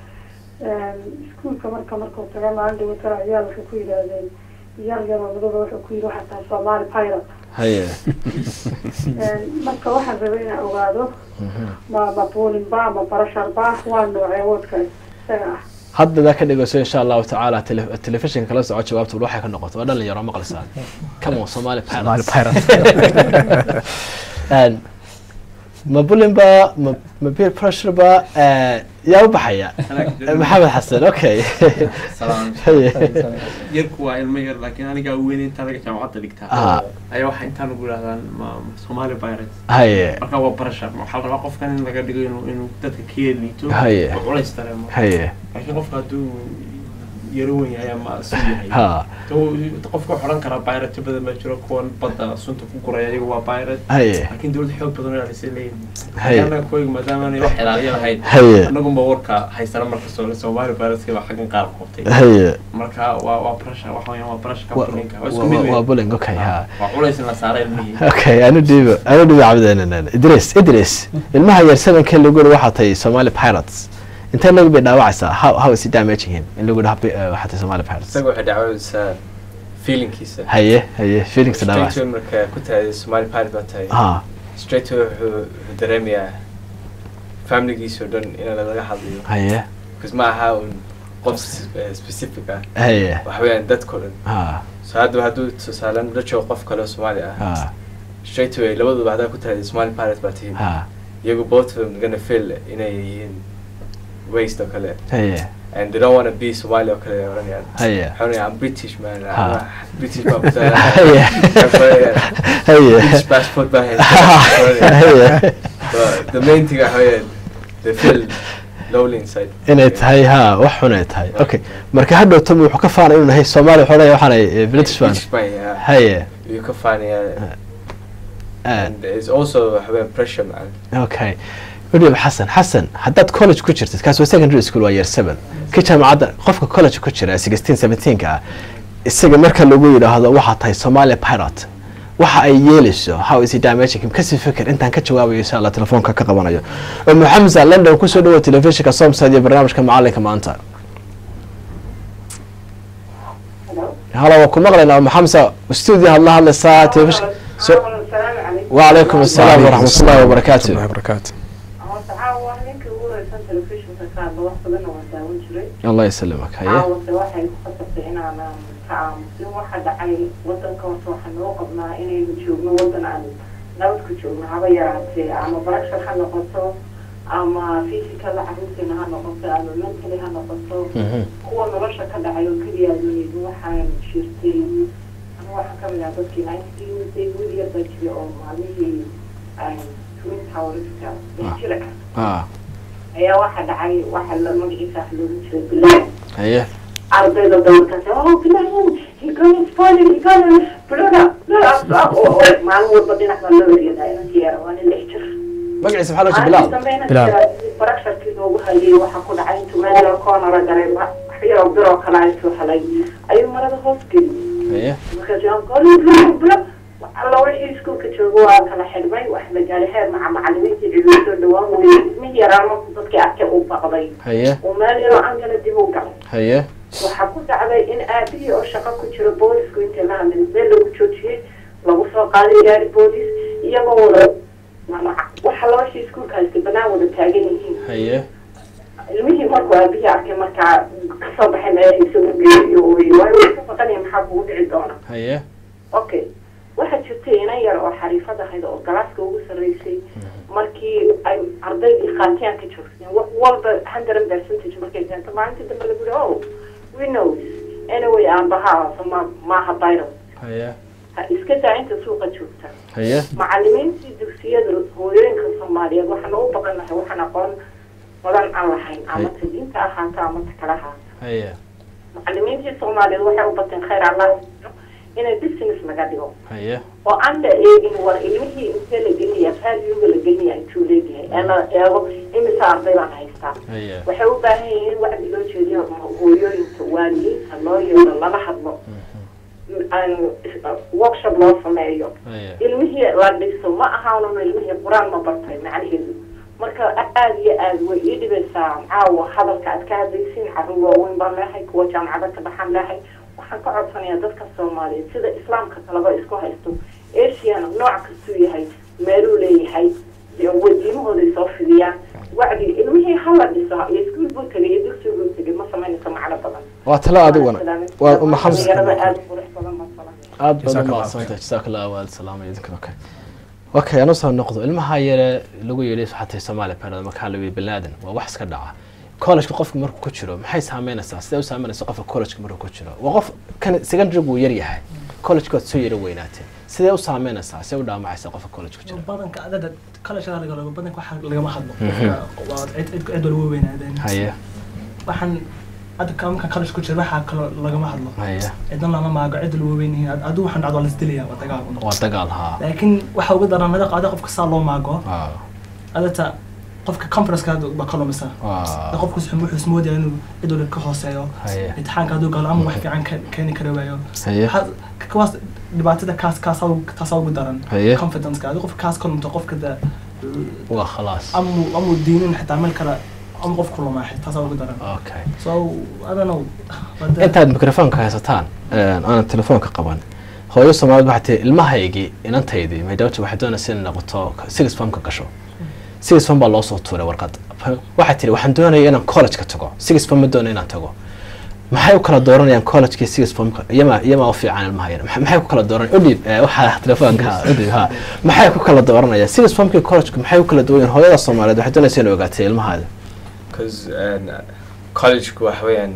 iskuulka marka markuu taga maalin dhawatara ayaa waxay ku yidhaahdeen yar yaroo madooba wuxuu ku yidhi waxaa tahay soomaali pirate haye marka waxaan rabay inaan ogaado ma ma boolinba ma barasharba waa noocee woodka isaga ah hadda daa ka dhegeyso insha allahu tacaala tele- telefishinka kala soco jawaabta bal waxay ka noqoto waa dhalinyaro maqlaysaa come on somali Somali pirates pirate And ma bulinba ma ma peer pressure ba eh, yaa u baxaya maxamed xasan okay haye yarku waa ilmo yar laakiin anigaa weyn intaa laga jaamacadda dhigtaa Ah. ayaa waxaa intaan ugu yidhahdaan ma- Somali pirates haye marka waa barasha waxaa la rabaa qofkan in laga dhigo inuu inuu dadka ka liito Haye. oo culays dareemo haye laakiin qofka hadduu yaro weyn yahay ama suu yahay ha to- qofka waxaa odhan karaa pirate badan baa jiro kuwan badda sunta ku guraya iyagu waa pirate haye laakiin dowlad xoog badan oo ilaalisay leeyihin Haye. anaga kuwayga maadaama aanay wax ilaaliya lahayn haye annagunba warka haysana markastoo Somali pirateska baa xaggan qaar qabtay haye marka waa waa barasha waxa weeyaan waa barasha Wa- companyga waa isku wa- mid wa- waa weyn bullying okay ha waa culays in la saaray ilmihii okay anu dhiibo anu dhiibo cabdeenan idris idris ilmaha yar sevenka lagu yidhi waxaa tahay somali pirates intee lagu bay dhaawacaysaa how how is it damaging him in lagu yidhi happy, uh, waxaa tahay somali pirates isaga waxay dhacwaysaa feelingkiisa haye haye feelings straight dhaawacaysa to marka ku tahay Somali pirate baa tahay ha straight to wuxuu wuxuu dareemayaa familigiisa oo dhan in laga hadlayo haye because ma aha un qof s- eh, specific ah haye waxa weeyaan dadkoo dhan ha so hadda hadduu tusaalan la joogo qof kale oo Soomaali ah ha straight away labaduba haddaa ku tahay Somali pirate baa tihiin ha iyagu both of them gonna feel inay yihiin waste oo kale haye and they don't want to be Somali oo kale oranayaan haye waxay oranayaan I'm British man Ha. I'm British baa ku tahay haye haye British passport baa haystaa haye But the main thing waxa weeyaan they feel lonely inside inay tahay ha wax xun ay tahay okay marka hadhow tom wuxuu ka faanay inuu nahay soomaali wuxuu leeyahay waxaanay british fan British baa yeah. haye you can find yeah. ah, and it's also waxa weeyaan pressure man okay william xasan xasan haddaad college ku jirtid kaas waa secondary school waa year seven ka jaamacadda qofka college ku jira sixteen seventeenka ah isaga marka lagu yidhaahdo waxaa tahay somali pirate waxa ay yeelayso how is it damaging him kasii fikir intaan ka jawaabayo insha allah telefoonka ka qabanayo umu xamsa london kusoo dhawo telefishinka somsad iyo barnaamijka macalinka maanta hala waa ku maqlaynaa umu xamsa stuudio had la hadlaysaa telefishin so وعليكم السلام ورحمة الله وبركاته الله وبركاته caawa ninka ugu horeysan telefishinka kaadla wax badan waan daawan jiray الله يسلمك هيا caawase waxay ku khasabtay inaanan ka aamusin waxa dhacay wadanka horta waxaan noo qabnaa inaynu joogno wadan aan nabad ku joogno haba yaraatee ama barashar ha noqoto ama physical caruurteena ha noqoto ama mentally ha noqoto kuwa nolosha ka dhacay oo keliya aadunaydu waxaan jirtay anigu waxaan kamid ah dadkii nineteen wiil yar baa jiray oo maalmihii twin towerska jira اه ayaa waxa dhacay waxa la magaciisa wax loogu jiray bilaal هيا ardayda dowlkaas oh bilaal he gonna spoil he gonna blada maalin walba dhinac baa loo eryadaa inantii yara waa nin lix jir مقعد سبحان الله بلال baraksharkii loogu hayay waxaa ku dhacay intuu meel cornera garay wax yaroo biroo kale intuu helay ayuu marada hoos geliyey haye markaas goli blo blo alla wixii iskuulka jooga waa kala xidhmay wax la gaaray heer maca macalimiintii ciduu soo dhawaan weyey ilmihii yaraa markuu dadkii arkay uu baqday haye uu meel yaroo angala dib u galay haye waxaa ku dhacday in aabihii oo shaqo ku jiro boolisku intii la hadlay meel lagu joojiyey lagu soo qaaday gaari boolis iyagoo wada waxa labashii iskuulka haystay banaan wada taagan yihiin haye ilmihii markuu aabihii arkay markaa kasoo baxay meelhiisa u geeyo ooyey waayo way ka baqanaya maxaa kugu dhici doona haye okay waxaa jirtay inan yar oo xariifad ahayd oo galaaska ugu sarreysay markii ay ardaydii qaatiyaan ka joogteen wax walba hundred percentage markay keento maalintii dambe lagu yihi oh we know anyway aabaha ma maaha virus haye ha iska daa inta suuqa joogta haye macalimiintii dugsiyada hooyooyinka soomaaliyeed waxaan u baqan lahay waxaan aqoon badan aan lahayn ama ta diinta ahaata ama ta kala ahaata haye macalimiintii soomaaliyeed waxay u bateen khayr allah siiyo inay business laga dhigo haye oo aan la eegin war ilmihii intee la gelinaya valuega la gelinaya intuu leeyahay ee la eego imisa arday baan haystaa haye waxay u baahan yihiin in wacdi loo jeediyo hooyooyinka waalidiinta loo yeero lala hadlo aan workshop loo sameeyo haye ilmihii la dhiso ma ahaanun ilmihii qur-aan ma bartay macnaheedu marka aada iyo aada way ii dhibaysaa caawa hadalka aad ka hadlaysiin carruur waaweyn baan leehay kuwa jaamacada ka baxaan leehay waxaan ka codsanayaa dadka soomaaliyeed sida islaamka kaleba isku haysto asiana nooc kastuu yahay meeluu leeyahay wadiimahooday soo fidiyaan wacdi ilmihii hala dhiso iyo iskuul buu tegay iyo dugsi buu tegay ma samaynayso macno badan waa talo adiguna waa uma xamsa dhalinyarada aada qurux badan masala aad baad Jazakallah umahadsantahay jazaak allah waad salaamay idinkan okay okay anu soo noqdo ilmaha yare lagu yidhi xatay soomaaliya parada markaa la yidhi binaadan waa wax iska dhaca college-ka qofka markuu ku jiro maxay saameynaysaa sidee u saameynaysaa qofka college-ka markuu ku jiro waa qof kan secondary uu yar yahay college-ka waad soo yara weynaatee sidee u saameynaysaa sidee u dhaamacaysaa qofka college ku jira badanka adada kala shaqada laga lago badanka waxa lagama hadlo qofka waa cid cid cid walba weynaadeen haye waxaan hadda ka markaan college ku jira waxaa kaloo lagama hadlo haye cidna lama maago cid walba weyn yihiin adigu waxaan dhacdo waa lasdilaya waa dagaal un waa dagaal haa laakiin waxa uga daran madaqa ada qofka saa loo maago Waa- adata qofka conferenceka ba ka lumisa waa qofku wuxuu ismoodaya inuu cid walba ka hooseeyo haye imtixaanka hadduu galo ama wax fiican ke- keeni kari waayo haye Waxaa- kawaas dhibaatada kaas kaasaa ugu- taasaa ugu daran haye confidence-ka adiga qofka kaas ka lumto qofka da waa khalaas amu amu diinin xitaa meel kale ama qof ku lumaa taasaa ugu daran okay so I don't know wada- intaad mikrofoonka haysataan aanan telefoonka qaban hooyo soomaaliyed waxay tihi ilmahaygii inantaydii maydhawta waxay doonaysa inay noqoto six formka gasho six form baa loo soo tuuray warqad waxay tihi waxaan doonaya inaan college-ka tago six form ma doonayo inaan tago maxay u kala dooranayaan college-ka six formka iyama iyama u fiican ilmaha yar Maxay- maxay ku kala dooranayaan udhiib eh, waxaa telefoonka udhiib ha maxay ku kala dooranayaan six formkii college-ka maxay u kala duwan yihiin hooyada soomaaliyeed waxay doonaysa inay ogaatay ilmahaada because collegeku waxa weeyaan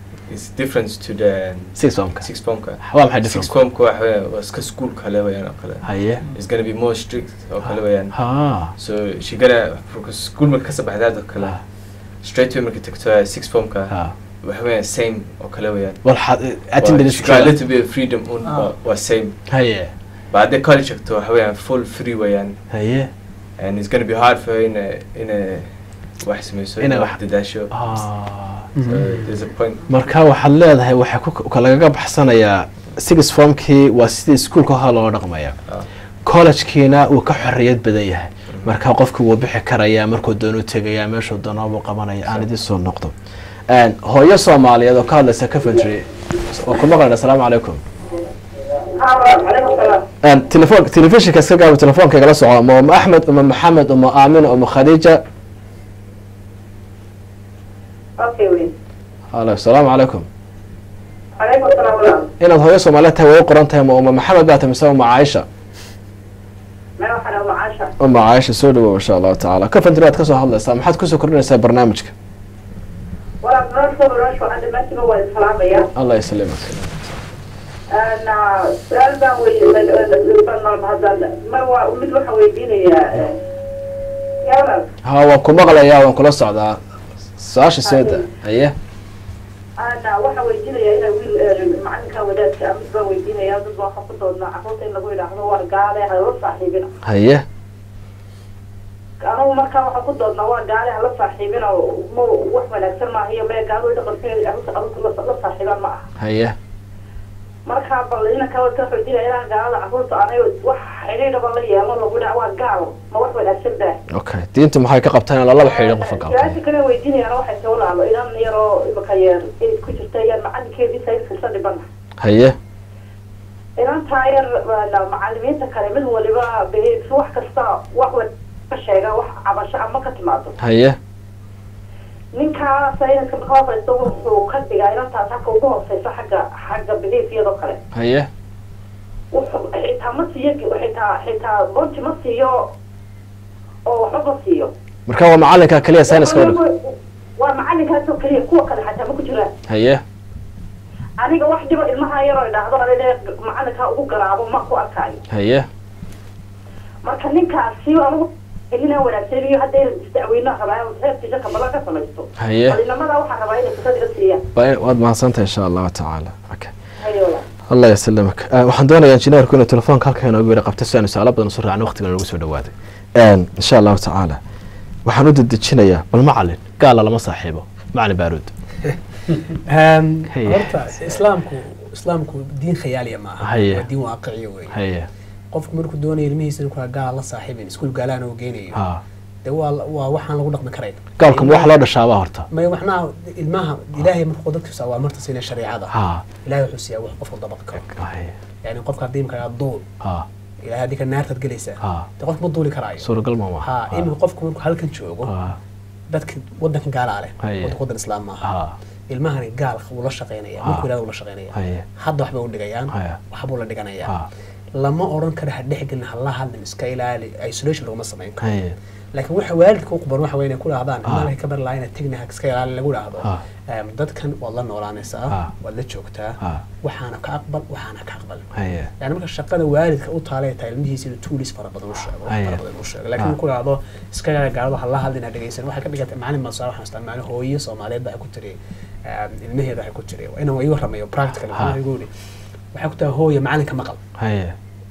is different to the six formka six formka waa maxay six difference formka waxa weeyaan waa iska school kale weeyaan oo kale haye it's gonna be more strict oo kale weeyaan ha so she gonna because school marka kasoo baxdaad oo kale straight away marka tagto six formka ha waxa weeyaan same oo kale weeyaan والحد Waa- attendance she got a little bit of freedom un Ah. waa- waa same هي but hadday college tagto waxa weeyaan full free weeyaan هي and it's gonna be hard for her inay inay wax samayso Inay inay wax- wax dadaasho آه. so there's a point marka waxaad leedahay waxay ku ka lagaga baxsanayaa six formkii waa sidii iskuulka hore loo dhaqmaya Ah. collegekiina uu ka xorriyad badan yahay marka qofku wuu bixi karayaa markuu doonuu tegayaa meeshuu doonaabuu qabanaya aan idin soo noqdo Een, hooyo soomaaliyeed oo ka hadlaysa coventry oo ku maqlan asalaamu calaykum calaykum salaam Een, telefoon telefishinka iska gaabo telefoonka igala soco ma uma axmed uma maxamed uma aamina uma khadiija okay weyn halo asalaamu calaykum calaykum salaam walaal inaad hooyo soomaaliyeed tahay way u qoran tahay ma uma maxamed baa tahay mise uma caaisha meel waxaan ugu caasha uma caaisha soo dhawow insha allahu tacaala coventry aad kasoo hadlaysaa maxaad kusoo kordhinaysaa barnaamijka walaal nolosha nolosha waxaan dhammaantiba waa islaamaya allah yaslimak su-aal baan wey hadda mar waa mid waxaan weydiinayaa yaa walaal ha waan ku maqlayaa waan kula socdaa su-aasha seeda haye ana waxaan weydiinayaa inaa wiil macalinka wadaadka mid baan weydiinaya dad baa waxaa ku doodnaa carruurta in lagu yidhaahdo war gaale ha la saaxiibina haye anagu markaa waxaan ku doodnaa waa gaali aan la saaxiibin oo ma wax wanaagsan maaha iyo mee gaalo dhaqankeeda la saaxiibaan ma aha haye markaa bal inanka wata xoojina inaan gaalada carruurta aanay wax xidhiidhaba la yeelo lagu dhac waa gaal ma wax wanaagsan baa okay diintu maxay ka qabtaan in lalaba xidhiidhin qofka su-aasha gaalka kale weydiinayaan waxay soo laalo inan yaroo imika yeer ay ku jirta yar macalinkeedii sayniska dhibana haye inantaa yar waa macalimiinta kale mid waliba beheedsi wax kasta wax wa ka sheega wax cabasho ama ka timaado haye ninkaa sayniska marka hooseysa wuxuu ka dhigaa inantaas halka ugu hooseysa xagga xagga beheefiyadoo kale haye wuxuu xitaa ma siiyo xitaa xitaa bonti ma siiyo oo waxba ma siiyo marka waa macalinka keliya sayniska udhig waa macalinkaasoo keliya kuwa kale xataa ma ku jiraan haye aniga wax dhibo ilmaha yaroo idhaahdo ade macalinkaa ugu garaabo ma ku arkaayo haye marka ninkaasi anigu inaa wanaagsan iyo hadday isdacweynaha rabaa reerkiisa kamala ka samaysto haye malinimada waxaa rabaa inay fursad iga siiyaan Waa- waad mahadsantahay insha allahu tacaala okay hayola allah yasalamak Eh, waxaan doonayaa injineerku inuu telefoonka halka inoogu yara qabto si aanu su-aalo badan usu raacno waqtigan nagu soo dhawaaday insha allahu tacaala waxaan u dedejinayaa bal macalin gaala lama saaxiibo macalin baaruud Um, Haye. horta islaamku islaamku diin khayaaliya ma aha Haye. waa diin waaqiciya wey haye qofku markuu doonayo ilmihiisa inuu kula gaal la saaxiibin iskuul gaalaana uu geynayo ha dee waa waa waxaan lagu dhaqmi karayn gaalka ma wax loo dhashaabaa horta may waxnaha ilmaha ilaahay markuu dadkiisa waa marta siina shareecada ha ilaahay wuxuu siiyaa wax qofku dabaqi karo haye yani qofka haddii imka duul ha ilaahay haddii ka naartaad gelaysaa ha dee qof ma duuli karaayo suuragal ma ma ha iminka qofku markuu halkan joogo ha dadka wadankan gaalaa leh Haye. wadanka wadan islaam maaha ha ilmahani gaal wuu la shaqaynaya Ha. markuu ilaahay uu la shaqaynaya haye hadda waxbay u dhigayaan Haye. waxbuu la dhiganayaa ha lama oran karo ha dhexgelin hala hadlin iska ilaali isolation laguma samayn karo haye laakiin waxa waalidka u quban waxa weyn ay ku dhahdaan Ah. ilmaha ka bar lahayn tegna ha iska ilaali lagu dhahdo Ah. Em, dadkan waad la noolaanaysaa Ah. waad la joogtaa ha waxaana ka aqbal waxaana ka aqbal haye yani marka shaqada waalidka u taalay tahay ilmihiisa inuu tuulis fara badan u sheego wax Haye. fara badan u sheego laakiin Ah. uu ku dhahdo iska ilaali gaalada hala hadlin ha dhegeysan waxay ka dhigantay macalin masaa waxaan istaa macalin hooyo soomaaliyeed baa ku tiri em, ilmaheeda waxay ku tiri waa inaan ii warramayo practical Ah. waxaan igu yidhi waxay ku tahay hooyo macalinka maqal haye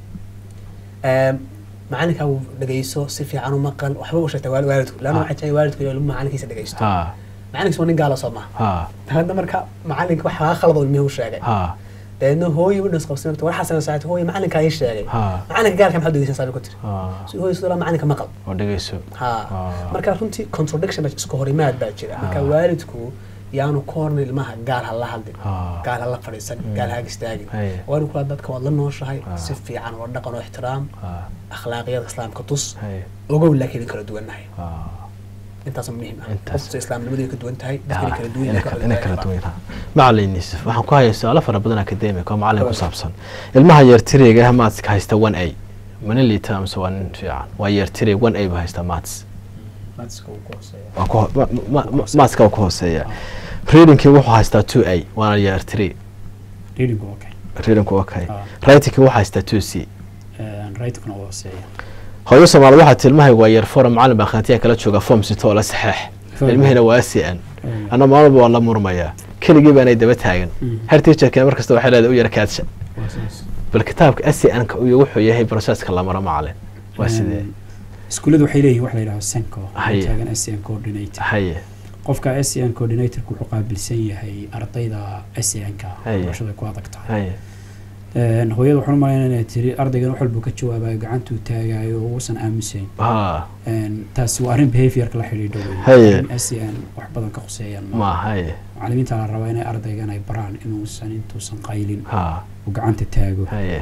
Em, macalinka uu dhegeyso si fiican u maqal waxba u sheegtay waali- waalidku laanna Ah. waxaa jecel waalidku inuu ilmuhu macalinkiisa dhegeysto ha macalinkiisa waa nin gaala soo maha ha hadda marka macalinka wax laga khalado ilmihii u sheegay ha dabeedna hooyo winas qabsan marta waxaasana saacad hooyo macalinkaa ii sheegay ha macalinka gaalka maxaad dhegeysan saabi ku tiri ha si hooyo sidoo macalinka maqal oo dhegeyso ha Ah. marka runtii contradiction baa isku horimaad baa jira marka Ah. waalidku yaanu ka horna ilmaha gaal ha la hadlin Ah. gaal ha la fadhiisan gaal ha istaagin Haye. waa in kula dadka waad la nooshahay Ah. si fiican oo dhaqan oo ixtiraam ha akhlaaqiyada islaamka tus haye ogow laakiin in kala duwannahay ha intaas muhiim ah Intaas. qofta islaamnimadu ay ka duwan tahay dadka kala duwan inay yihiin, kala- kala inay kala duwan duwan yihiin. macalin yuusuf waxaan ku hayaa su-aalo fara badan academic oo macalin ku saabsan ilmaha yeertiriga ah maatska haysta one a mana liita amse waa nin fiican waa yeertirig one a buu haystaa maats maadska uu ku hooseeya waa ku ho- ma- ma- ma- maatska waa ku hooseeya readingkii wuxuu haystaa two a waana yeertiri readingu okay readingku okay Ah. writingkii wuxuu haystaa two c writingkuna waa hooseeya hooyo soomaali waxaa tilmahaygu waa yeer forum macalin baa khantiya kala jooga form sito oo la saxeex ilmihiina waa c n anna maalmalba waan la murmayaa keligii baanay daba taagan Mm. her teacherkina mar kasta waxay leedahay u yara kaadsha waa saas bal kitaabka SCN-ka iyo wuxuu yahay processka la maro macalin waa sidee iskuulladu waxay leeyihin wax la yidhaho senco Haye. taagan SCN coordinator haye qofka SCN coordinatorku wuxuu qaabilsan yahay ardayda SCN-ka Haye. barashada ku adag tahay haye Een, hooyada waxaan u malaynaya inay tiri ardaygan wax walbuu ka jawaabayo gacantuu taagayo oo uusan aamusayn ha Een, taasi waa arrin behaviorka la xidhiidho wey Haye. Arrin SCN wax badan ka khuseeyaan ma ma haye macalimiinta la rabaa inay ardaygan ay baraan inuusan intuusan qaylin ha uu gacanta taago haye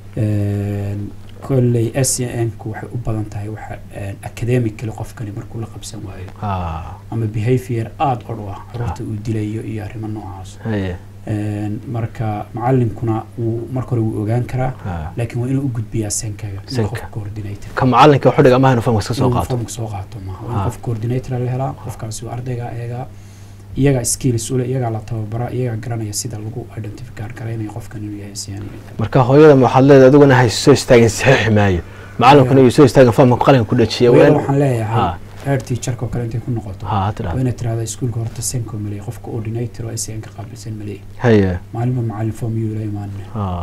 Een, kolley SCN-ku waxay u badan tahay waxa een, academically qofkani markuu la qabsan waayo ha ama behavior aada odh u ah carruurta uu dilayo iyo arrimo noocaas haye Een, marka macalinkuna wuu marka hore wuu ogaan karaa ha laakiin waa inuu u gudbiyaa senkaga Senka. qof coordinator ka macalinka wuxuu dhiga mahaynu famka iska soo inuu qaato formka soo qaato maaha waa Ah. in qof coordinator la helaa qofkaasi waa ardayga eega iyagaa skills ule iyagaa la tababara iyagaa garanaya sida lagu identify garanayo qofkan inuu yahay siyan marka hooyada ma waxaad leedahay adiguna hay soo istaagin saxiixi maayo macalinkuna iyo soo istaagin famka qalinka ku dhajiya hooyada waa waxaan leeyahay ha head teacherka oo kale intay ku noqoto ha waa tira inaad tirahdaa iskuulka horta senko maleey qof coordinator oo SCN ka qaabilsan maleey haye maalinba macalin form yuu la imaanina ha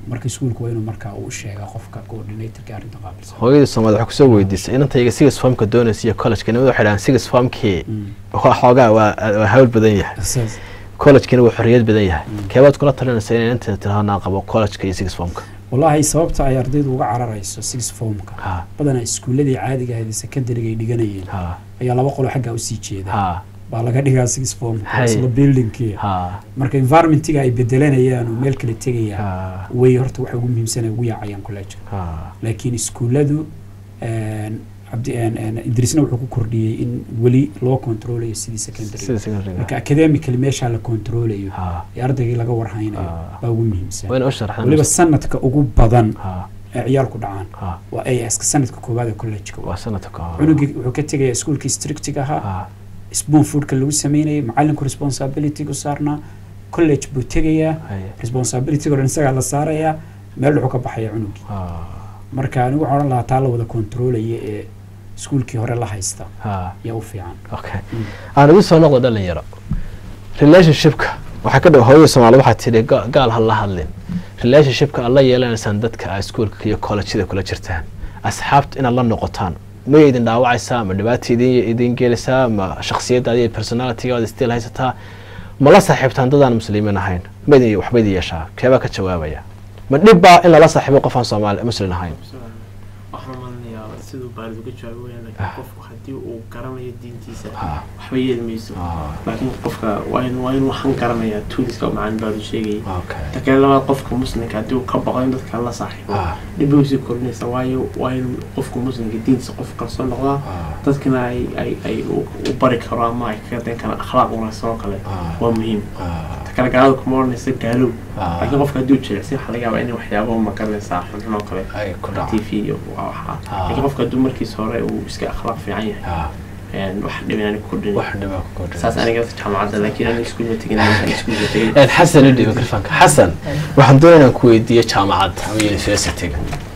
marka iskuulku waa inuu markaa uu sheega qofka coordinatorka arrinta qaabilsan hooyadii soomaalida waxaa kusoo weydiisay inantayga six formka doonaysa iyo collegeka nimada waxay dhahaan six formkii Mm. waa xoogaa waa waa hawl badan yahay Saas. collegekina waa xorriyad badan yahay Mm. keebaad kula talinaysa inay inta tirahanaa qabo collegeka iyo six formka wallaahi sababta ay ardaydu uga cararayso six formka ha badanaa iskuuladii caadiga ahayd ee secondary ay dhiganayeen ha ayaa laba qolo xaggaa usii jeeda ha baa laga dhigaa six form Hay. isla buildingkii ha marka environmentiga ay bedelanayaan oo meel kale tegayaan ha way horta waxa ugu muhiimsan ay ugu yaacayaan college ha laakiin iskuulladu een, cabdi een, een, idrisna wuxuu ku kordhiyey in weli loo controlayo sidii secondary sida secondary marka academically meesha la controlayo ha ee ardaygii laga warhaynayo Ah. baa ugu muhiimsan wayna u sharaxdaan weliba sanadka ugu badan ha ee ciyaalku dhacaan ha waa AS-ka sanadka koowaad ee collegeka waa sanadka ka hor cunugii wuxuu ka tegayaa iskuulkii strictiga ahaa ha spoon foodka lagu sameynayay macalinku responsibility u saarnaa college buu tegayaa haye responsibility oo dhan isagaa la saarayaa meel wuxuu ka baxaya cunugii ha marka anigu waxaan odhan lahaa taa la wada controlaya ee iskuulkii hore la haysta ha yaa u fiican okay aan ugu soo noqdo dhalinyaro relationshipka waxaa ka dhow hooyada soomaalida waxaa tidhi ga- gaal ha la hadlin relationshipka aad la yeelanaysaan dadka aa iskuulka iyo collejyada kula jirtaan asxaabta inaad la noqotaan may idin dhaawacaysaa ma dhibaata idin idin gelaysaa ma shakhsiyaddaada iyo personalitygaada still haysataa ma la saaxiibtaan dadaan muslimiin ahayn ma idin waxba idin yeeshaa keebaa ka jawaabaya ma dhib baa in lala saaxiibo qof aan soomaali muslim ahayn waxaan malinayaa siduu baalid uga jawaabo weyaan laakiin Ah. qofku haddii uu garanayo diintiisa Ah. waxba yeeli mayso Ah. laakiin qofka waa in waa in waxaan garanayaa tuuliska oo macaan baadu sheegayay okay ta kale labaad qofka muslimka haddii uu ka baqo in dadka la saaxiibo Ah. dhib bay usii kordhinaysa waayo waa in qofka muslimka diintiisa qof kalsoo noqdaa dadkana ay ay ay u u bari karo ama ay kaga dayn karaan akhlaaq wanaagsan oo kale Ah. waa muhiim Ah. ta kale gaalada kuma odhanaysa gaalow Ah. laakiin qofka haddii uu jilicsan waxaa laga yaabaa inay waxyaabo magaranaysaa xunxun oo kale ay ku t dhaco v iyo waa waxaa Ah. laakiin qofka hadduu markiisa hore uu iska akhlaaq fiican yahay Ah. een, wax dhibin ku kordhin wax dhibaa ku kordhinaysa. saas aniga jaamacadda laakiin aniga iskuulma tegin aniga iskuulka tegin een xasan idhi mikrofonka xasan waxaan doonaya inaan ku weydiiyo jaamacadda ama universityga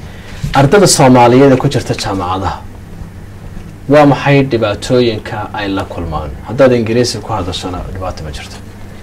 ardada soomaaliyeed ee ku jirta jaamacadaha waa maxay dhibaatooyinka ay la kulmaan haddaad ingiriisi ku hadashona dhibaato ma jirto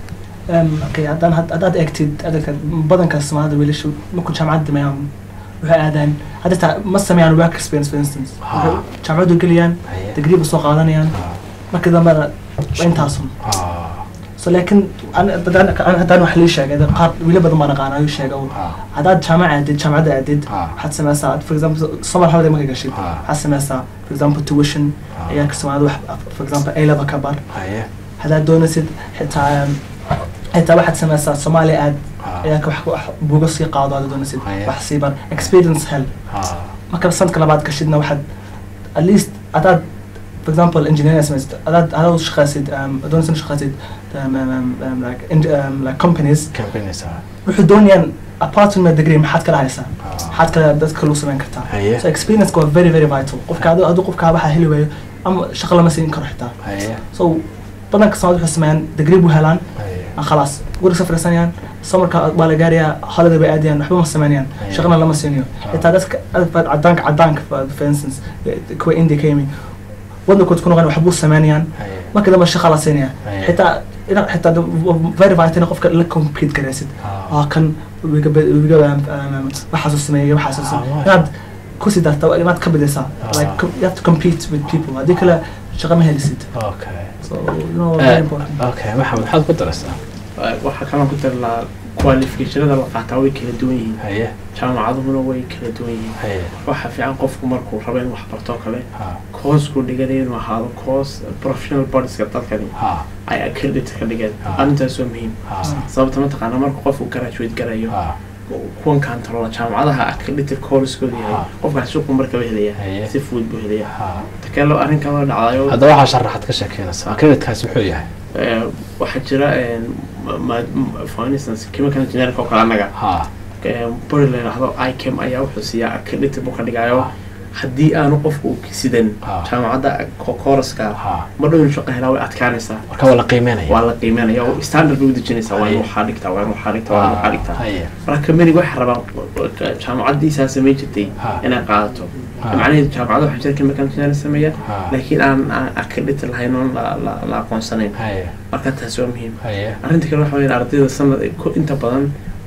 Um, okay, haddaan had- haddaad eegtid adagta badanka soomaalida wiilashu markuu jaamacadda dhameeyaan waxay aadaan hadda taa ma sameeyaan work experience for instance Ah. Waxay jaamacaddu geliyaan Haye. degree ba soo qaadanayaan marka dambena waa intaasun Ah, so laakiin an- haddaan an- haddaan wax lii sheegay dad qaar wiila badan baan aqaana ayuu sheega un. ah, haddaad jaamac aadid jaamacadda aadid Ah. waxaad sameysaa for example summer holiday marka gashid Ah. waxaad sameysaa for example tuition Ah. ciyaalka soomaalida wax for example a level ka bar haye. haddaad doonaysid xitaa um, xitaa waxaad sameysaa soomaaliya aad Ah, ciyaalka wax wax buuga sii qaado haddaad doonaysid Haya. wax sii bar experience hel ah, marka sanadka labaad gashidna waxaad at least haddaad for example engineering sameysid haddaad haddaad u shaqaysid um, doonaysid u shaqaysid um, um, um, um, like, in, um, like companies campaignaysa. wuxuu doonayaan apart from your degree maxaad kala haysaa Ah. maxaad kala dadka lagu samayn kartaa Haye. so experience waa very very vital qofka hadduu hadduu qofka waxaa heli waayo ama shaqo lama siin karo xitaa Haye. so badanka soomaalida waxay sameeyaan degree buu helaan Haye. ah, khalaas guriga soo fadhiisanayaan samarka waa la gaarayaa holiday bay aadayaan waxba ma sameynayaan Haye. shaqana lama siinayo Ah. xitaa dadka dadka cadaanka cadaanka for for instance eh, kuwa india ka yimi waddankood ku noqon waxbuu sameynayaan Haye. marka dambe shaqa la siinaya Haye. xitaa ina- xitaa de- very vital in qofka la compete garaysid Ah. waa kan wiga wiga waxaasuu sameeyay waxaasuu Ah, sameeyay waay. inaad kusii darta waa inaad ka bidaysaa Ah. like com- you have to compete with people haddii kale shaqa ma helisid Okay. so you know very Eh, important okay, maxamed maxaad ku daraysaa waxaa kaloo ku dari lahaa qualificationada la qaataa way kala duwan yihiin haye jaamacaduhuna way kala duwan yihiin haye waxaa fiican qofku markuu rabo in wax barto kale ha course-ku dhiganayo inuu ahaado course professional bodieska dadkani ha ay accredit ka dhigeen Ah. arrintaas waa muhiim ha sababta mataqaana marka qofku graduate garayo ha kuwan kantarola jaamacadaha accredited course-koodu yahay Ah. qofkaas suuqu markaba helaya Haye. si fudud buu helaya ha takalo arrin kaloo dhacdayo haddaba waxaa sharaxaad ka sheekeynaysaa creditkaasi muxuu yahay eh, waxaa jira eh, ma- ma- for instance chemical engineering oo kale annaga ha eh, bari la yidhaahdo icam ayaa wuxuu siiyaa accredited buu ka dhigayo haddii aanu qofku sidan Ah. jaamacadda ko- kooraska ha ma dhow shaqo helaa way adkaanaysaa marka waa la qiimeynaya waa la qiimeynaya oo standard bay u dejinaysaa waa in Haye. waxaa dhigtaa waa in waxaa dhigtaa waa in waxaa dhigtaa haye marka kamaniga waxay rabaan jaamacaddiisaa samayn jirtay Ha. inay qaadato Ha. macnaheedu jaamacada waxaa jira chemical engineering sameeya Ha. laakiin aan aan accredited lahayn oon la- la la aqoonsanayn haye marka taasi waa muhiim haye arrinta kale waxa weeyaan ardayda sanad ku inta badan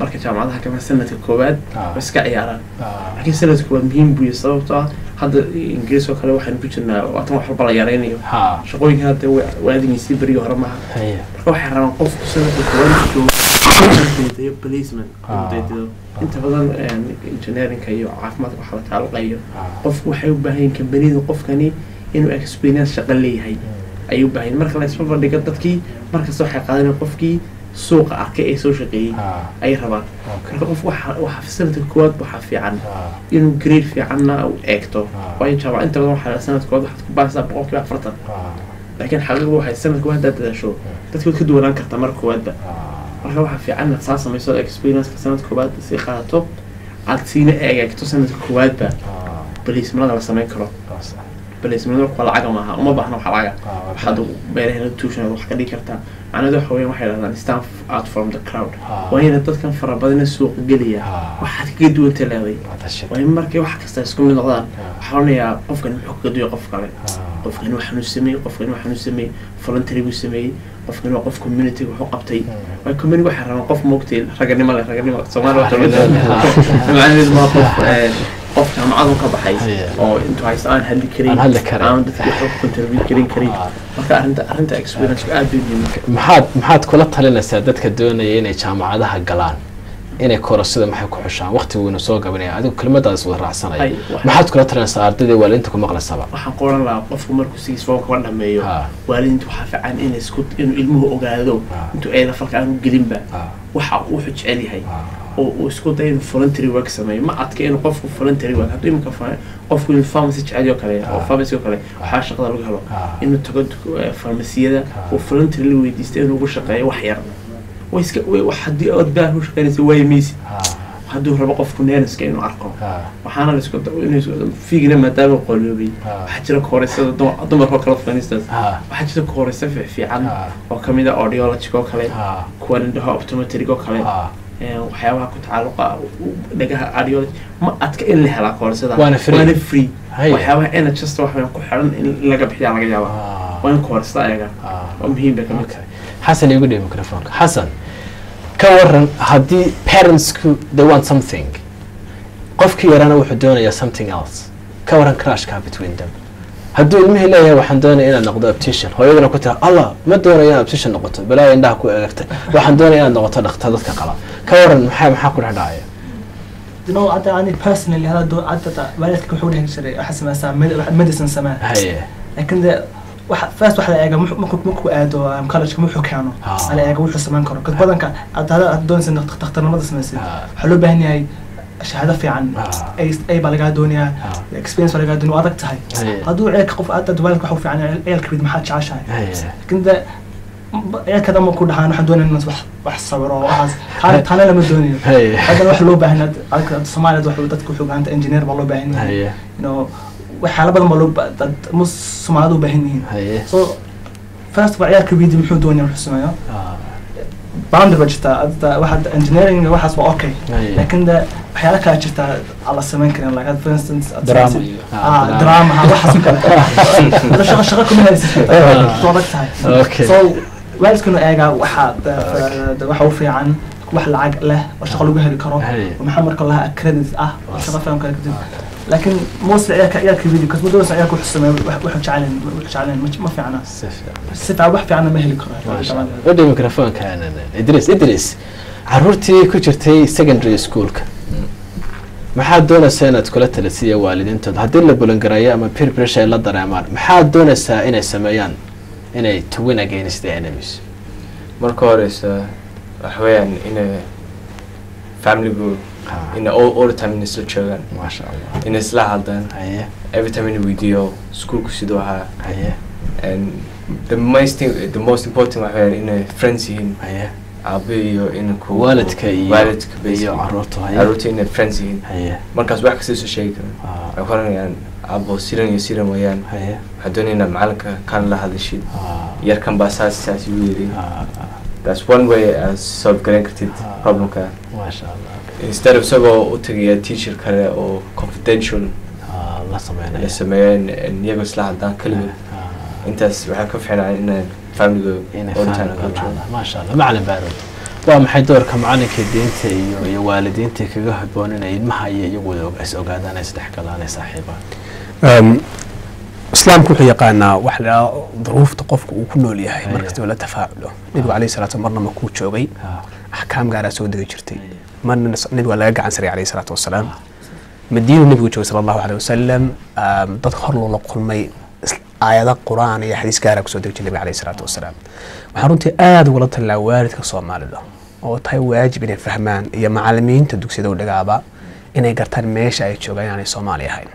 marka jaamacadaha kama sanadka koowaad Ah. way iska ciyaaraan Ah. laakiin sanadka koowaad muhiim buu yahay sababtoo ah hadda ingiriis oo kale waxaynu ku jirnaa waatan wax walba la yaraynayo ha shaqooyinka hadda wa- waadigiisii berigii hore maaha haye marka waxay rabaan qofku sanadka koowaad joogo inuu daydayo placement inuu Ah. daydayo inta badan een, engineerinka iyo caafimaadka waxa la taaluqayo Ah. qofku waxay u baahan yihiin kambanida qofkani inuu experience shaqo leeyahay ayay u baahan yihiin marka la isma bandhigo dadkii markasta waxay qaadanayaan qofkii suuqa arkay ee soo shaqeeyey Ah. ayay rabaan Okay. marka qof waxa waxa sanadka koowaad waxaa fiican Ah. inuu grade fiicanna u eegto Ah. waayo jaamac inta badan waxaa sanadka koowaad waxaad ku baahaysaa boqolkiiba afartan Ah. laakiin xaqiiqdu waxay sanadka koowaad haddaad dadaasho dadka waad ka duwanaan kartaa marka koowaadba Ah. marka waxaa fiican inaad saa samayso experienceka sanadka koowaad sii qaadato aad siina eegto sanadka koowaadba Ah. baliismanada la samayn karo Waa sax. baliismanada wax lacaga maaha uma baahna wax lacaga Ah. waxaad meelaheena tuushanaad wax ka dhigi kartaa macnaheedu waxa weeyaan waxay dhahdaan stand out from the crowd Ah. waa inaad dadkan fara badana suuqa gelaya Ah. waxaad kaga duwanta leeday Waa tashi. waa in markay wax kasta isku mid noqdaan Ah. waxaa odhanayaa qofkan muxuu kaga duway qof kale Ah. qofkani waxaanu sameeyey qofkani waxaanu sameeyey voluntary buu sameeyey qofkani waa qof community wuxuu qabtay waa community waxay rabaan qof moogtay raganimo leh raganimo soomaali waa macnaheedu waa qof eh, qof jaamacadu ka baxay Haye. oo intuu haysto aan hadli karin Aan hadli karin. aan dadka wax ku contribute karin karin Ah. marka arrinta arrinta experience aad bay muhiim maxaad maxaad kula talinaysaa dadka doonaya inay jaamacadaha galaan inay korasada maxay ku xushaan waqtiguuna soo gabanaya adigu kelmadaas wada raacsanaya Ay, wax- maxaad kula talinaysaa ardayda waalidiinta ku maqlaysaba waxaan qoran lahaa qofku markuu sigiis foom kaba dhameeyo Ha. waalidiinta waxaa fiican in isku inuu ilmuhu ogaado Ah. intuu eeda falka aanu gelinba Ah. waxa uu wuxuu jecel yahay Ah. oo uu isku dayo inuu voluntary work sameeyo ma adka inuu qofku voluntary work hadduu iminka fa- qofku inuu pharmacy jecel oo kale oo Ah. pharmacy oo kale waxaa shaqada lagu helo Ah. inuu tago duk- eh, farmasiyada Ah. oo voluntary la weydiista inuu ugu shaqeeyo wax yar way iska way wax haddii ood baan u shaqeynaysa waayi maysid Ah. hadduu rabo qofku neeriska inuu arko Ah. waxaana la isku da- inuu isku- fiigna maadaama qoloobay Ah. waxaa jira kooreysada dumar- dumarkoo kale fanistaas Ah. waxaa jira kooreysa fiican Ah. oo kamid ah audiology oo kale Ah. kuwa indhaha optometric oo kale Ah. ee, waxyaabaha ku tacalluqa u- dhagaha audiology ma adka in la helaa koorsada Waana free. waana free Haye. waxyaabaha nhs waxaan ku xiran in laga bixiyaa laga yaaba Ah. waa in koorsada ayaga Ah. waa muhiim bay kamid Okay. xasan igu dhiib microfonka xasan ka waran haddii parentsku they want something qofkii yarana wuxuu doonayaa something else ka waran crashka between them hadduu ilmihii leeyahay waxaan doonaya inaad noqdo optician hooyadana ku tira allah ma doonayo inaad optician noqoto balaa indhaha ku eegtay waxaan doonaya inaad noqoto dhakhtar dadka qala ka waran maxaa maxaa ku dhex dhacaya you know hadda ani personally hada doo hadda waalidka wuxuu dhihi jiray waxa sameysaa med- medicine samee haye laakiin de waxa first waxa la eega muxuu- markuu markuu aado um, college muxuu keeno Ah. la eega wuxuu sameyn karo kad badanka hadda hadda aad doonaysa inaad dhakhtarnimada sameysid Ah. waxaa loo baahan yahay shahaado fiican Ah. ay ay baa lagaa doonayaa Ah. experience baa lagaa doonaya waa adag tahay Haye. hadduu ceelka qof hadda waalidka waxa u fiican yahay ceelka rid maxaad jeceshahay haye laakiin de ceelka dama ku dhahaan waxaan doonaya inaan wax wax sawiro waxaas taana taana lama doonayo Haye. haddana wax loo baahan yahay soomaaliyad wax dadka wuxuu gacanta engineer baa loo baahan yahay haye you know waxyaala badan baa loo ba- dad mus soomaalida u baahan yihiin haye so first waa ciyaarka weydi muxuu doonaya wuxuu sameeyo Ah. boundary baa jirtaa hadda waxa engineering waxaas waa okay Haye. laakiin de waxyaala kala jirtaa aan la samayn karin like for instance aad Drama samaysid- iyo- Ah, ah drama. drama ha waxaas oo kale Hadda shaqo shaqo kuma haysid soo adag tahay Okay. so waalidkuna eegaa waxa de- de- waxa u fiican wax lacag leh oo shaqo lagu heli karo Haye. oo maxaa marka lahaa credit ah oo shaqo fiican kale kadib laakiin mostly ciyaarka ciyaarka video because muddo ciyaarka wuxuu sameeyo wax- wuxuu jecelayn wuxuu jecelayn ma- ma fiicna si fiican si fiican wax fiicanna ma heli karo Masha Allah. udhi microfonka idris idris caruurtii ku jirtay secondary schoolka maxaad doonaysaa inaad kula talisiya waalidiintooda haddii la bulangareeyo ama peer pressure ay la dareemaan maxaad doonaysaa inay sameeyaan inay to win against the enemies marka horeysa waxa weeyaan inay familigu Ha. ina all, all the time inay isla joogaan maasha allah inay isla hadlaan haye every time inay weydiiyo schoolku siduu ahaa haye and the most thing, the most important waxa weeyaan inay friends yihiin haye aabe iyo inanku waalidka iyo waalidka iyo basically. caruurta haye caruurta inay friends yihiin haye markaas wax kasta soo sheegi karan Ah. waxay ku oranayaan abo siran iyo siran weeyaan haye waxaa doonaya inaad macalinka kan la hadashid Ah. yarkan baa saas saas igu yidhi Ah, ah, that's one way aad solve garan kartid Ah. problemka maasha allah instead of isagoo u tagaya teacher kale oo confidential Ah, la sameynaya la sameeyeen iyagoo isla hadlaan keligood Ah. intaas waxaa ka fiicnaa inaan familiga inay all the time fahamka kula joogo lahaada maasha allah macalin baarod waa maxay doorka macalinka diinta iyo iyo waalidiinta kaga haboon inay ilmaha iyo iyagu wada is ogaadaan ay isdhexgalaan ay saaxiibaan Um, islaamku wuxuu yaqaanaa wax la yidhaahdo duruufta qofka uu ku nool yahay Aye. markastaba la tafaaculo nebigu alayhi salaatu marna markuu joogay Ha, axkaam gaaraa soo degi jirtay marna nas- nebigu waa laga gacan saray alayhi salaatu wasalaam madiinu nebigu joogay sala allahu aleyh wasalam um, dad hor loola kulmay is- aayado qur-aan iyo xadiis gaaraa kusoo degi jiray nebiga alayhi salaatu wasalaam waxaan runtii aada ugula talilaa waalidka soomaalida oo tahay waajib inay fahmaan iyo macalimiinta dugsiyada u dhagaaba inay gartaan meesha ay joogaan inaanay soomaali ahayn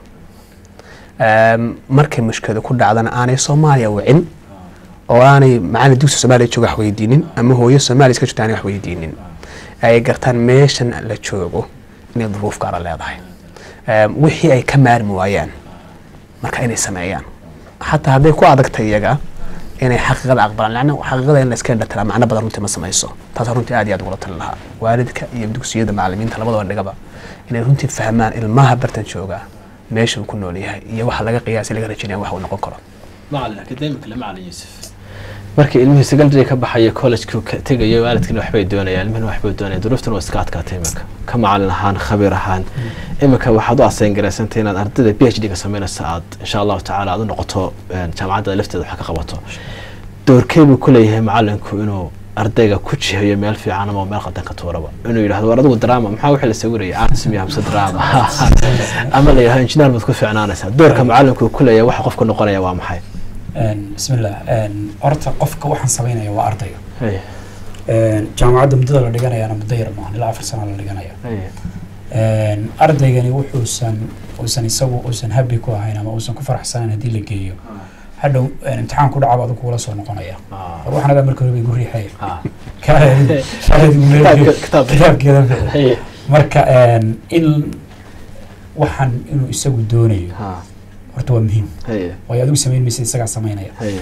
Um, markay mushkiladu ku dhacdana aanay soomaaliya wicin oo aanay macalin dugsi soomaaliya jooga wax weydiinin ama hooyo soomaaliya iska jirta aanay wax weydiinin ay gartaan meeshan la joogo inay duruuf gaara leedahay Um, wixii ay ka maarmi waayaan marka inay sameeyaan xataa hadday ku adagtay iyaga inay xaqiiqada aqbalaan lana xaqiiqada in la iska dhatiraa macno badan runtii ma samayso taas runtii aad iyo aad ugula talin lahaa waalidka iyo dugsiyada macalimiinta labadaba dhigaba inay runtii fahmaan ilmaha bartan jooga meesha uu ku nool yahay iyo waxa laga qiyaasay laga rajaynaya wax uu noqon karo macalin akademik le macalin yuusuf markii ilmihii secondary ka baxaya collegekuu ka tegayo waalidkina waxbay doonayaan ilmihina waxbay doonayaan duruuftuna waa iska adkaatay iminka ka macalin ahaan khabiir ahaan iminka waxaad u asayn garaysantay inaad ardayda p h d ka samaynaysa aad insha allahu tacaala aad u noqoto een, jaamacadda lafteeda wax ka qabato doorkee buu ku leeyahay macalinku inuu ardayga ku jihayo meel fiican ama meel qadan ka tuuraba inuu yidhahdo war adigu drama maxaa wixii la sawiraya arts miya hamse drama ama la yidhahdo engineer baad ku fiicnaanaysaa doorka macalinku uu ku leeyahay waxa qofka noqonaya waa maxay Een, bismillah een, horta qofka waxaan samaynaya waa ardayga Hey, Een, jaamacadda muddada la dhiganayaana muddo yar maahan ilaa afar sana la dhiganaya hey, Een, ardaygani wuxuusan uusan isagu uusan happy ku ahayn ama uusan ku faraxsanayn haddii la geeyo hadhow een, imtixaan ku dhacaba adigu kula soo noqonaya ah, war waxaan agaa marka hore bay igu riixaya ah. Kaaleedi- kaaleedi igu leeyahay. Kitaabka- kitaabka. kitaabkeeda bixi. Hey, marka een, in waxaan inuu isagu doonayo ah, horta waa muhiim hey, waayo adigu samayn maysa isagaa samaynaya hey,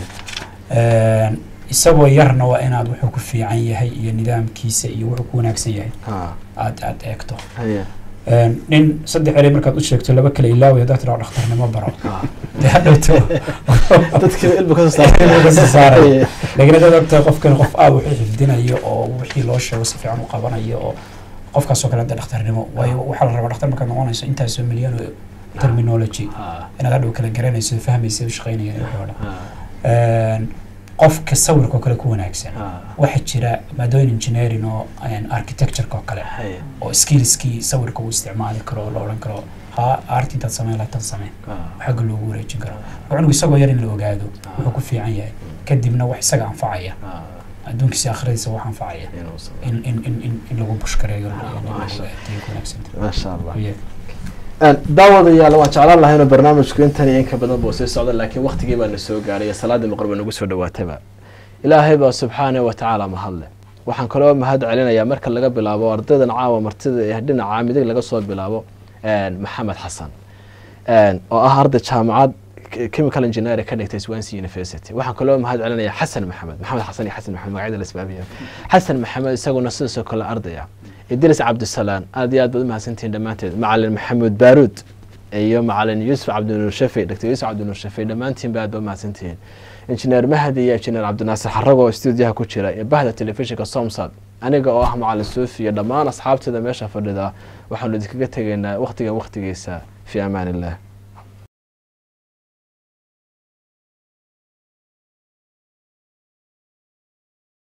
Een, isagoo yarna waa inaad wuxuu ku fiican yahay iyo nidaamkiisa iyo wuxuu ku wanaagsan yahay ah, aad aad eegto hey, Een, nin saddex erey markaad u sheegto laba kale ilaaway haddaad tiraa dhakhtarnimo baro ah. dee hadhowto dadkii ilmu ka soo Ilmu ka soo saaray. Hey, laakiin haddaad ogtahay qofkan qof aad wuxuu xifdinayo oo wixii loo sheego si fiican u qabanayo oo qofkaasoo kale hadda dhakhtarnimo waayo waxaa la rabaa dhakhtar markaad noqonayso intaasoo milyan oo terminology ah, inaad hadhow kala garanayso fahmaysa u shaqaynaya wixii oo dhan ah, Een, qofka sawirka oo kale ku wanaagsan ah, waxaa jira maadooyin engineering oo een, architecture-ka oo kale hey, oo skillskii sawirka uu isticmaali karo oo la odhan karo ha arti intaad samayn lahayd tan sameen ah, xagga loogu wareejin karo cunugu isagoo yar in la ogaado wuxuu ku fiican yahay kadibna wax isaga anfacaya ah, adduunkiisa akhradiisa wax anfacaya inuu soo- in in in in in lagu bushkareeyo Masha ku wanaagsanta Masha Allah. Yeah. daawadayaal waan jeclaan lahay inuu barnaamijku intan iyo inka badan buu sii socda laakiin waqtigii baa na soo gaaray salaadii maqrib nagu soo dhawaataba ilaahay baa subxaanahu wa tacaala mahadle waxaan kaloo mahad celinayaa marka laga bilaabo ardaydan caawa martida ee dhinaca midig laga soo bilaabo een, maxamed xasan een, oo ah arday jaamacad k- chemical engineering ka dhigtay Swansea University waxaan kaloo mahad celinayaa xasan maxamed maxamed xasan iyo xasan maxamed magacyada la isbaabiyo xasan maxamed isaguna sidaasoo kale ardaya idris cabdisalaan aad iyo aad baad u mahadsantihiin dhammaanteed macalin maxamuud baaruud iyo macalin yuusuf cabdinuur shafii dr yuusuf cabdinuur shafii dhammaantiin ba aad ba u mahadsantihiin injineer mahdi iyo injineer cabdinaasir xarago oo stuudiyaha ku jira iyo bahda telefishinka somsad aniga oo ah macalin suufi iyo dhammaan asxaabteeda meesha fadhida waxaanu idinkaga tegaynaa waqtigan waqtigiisa fi amaan illah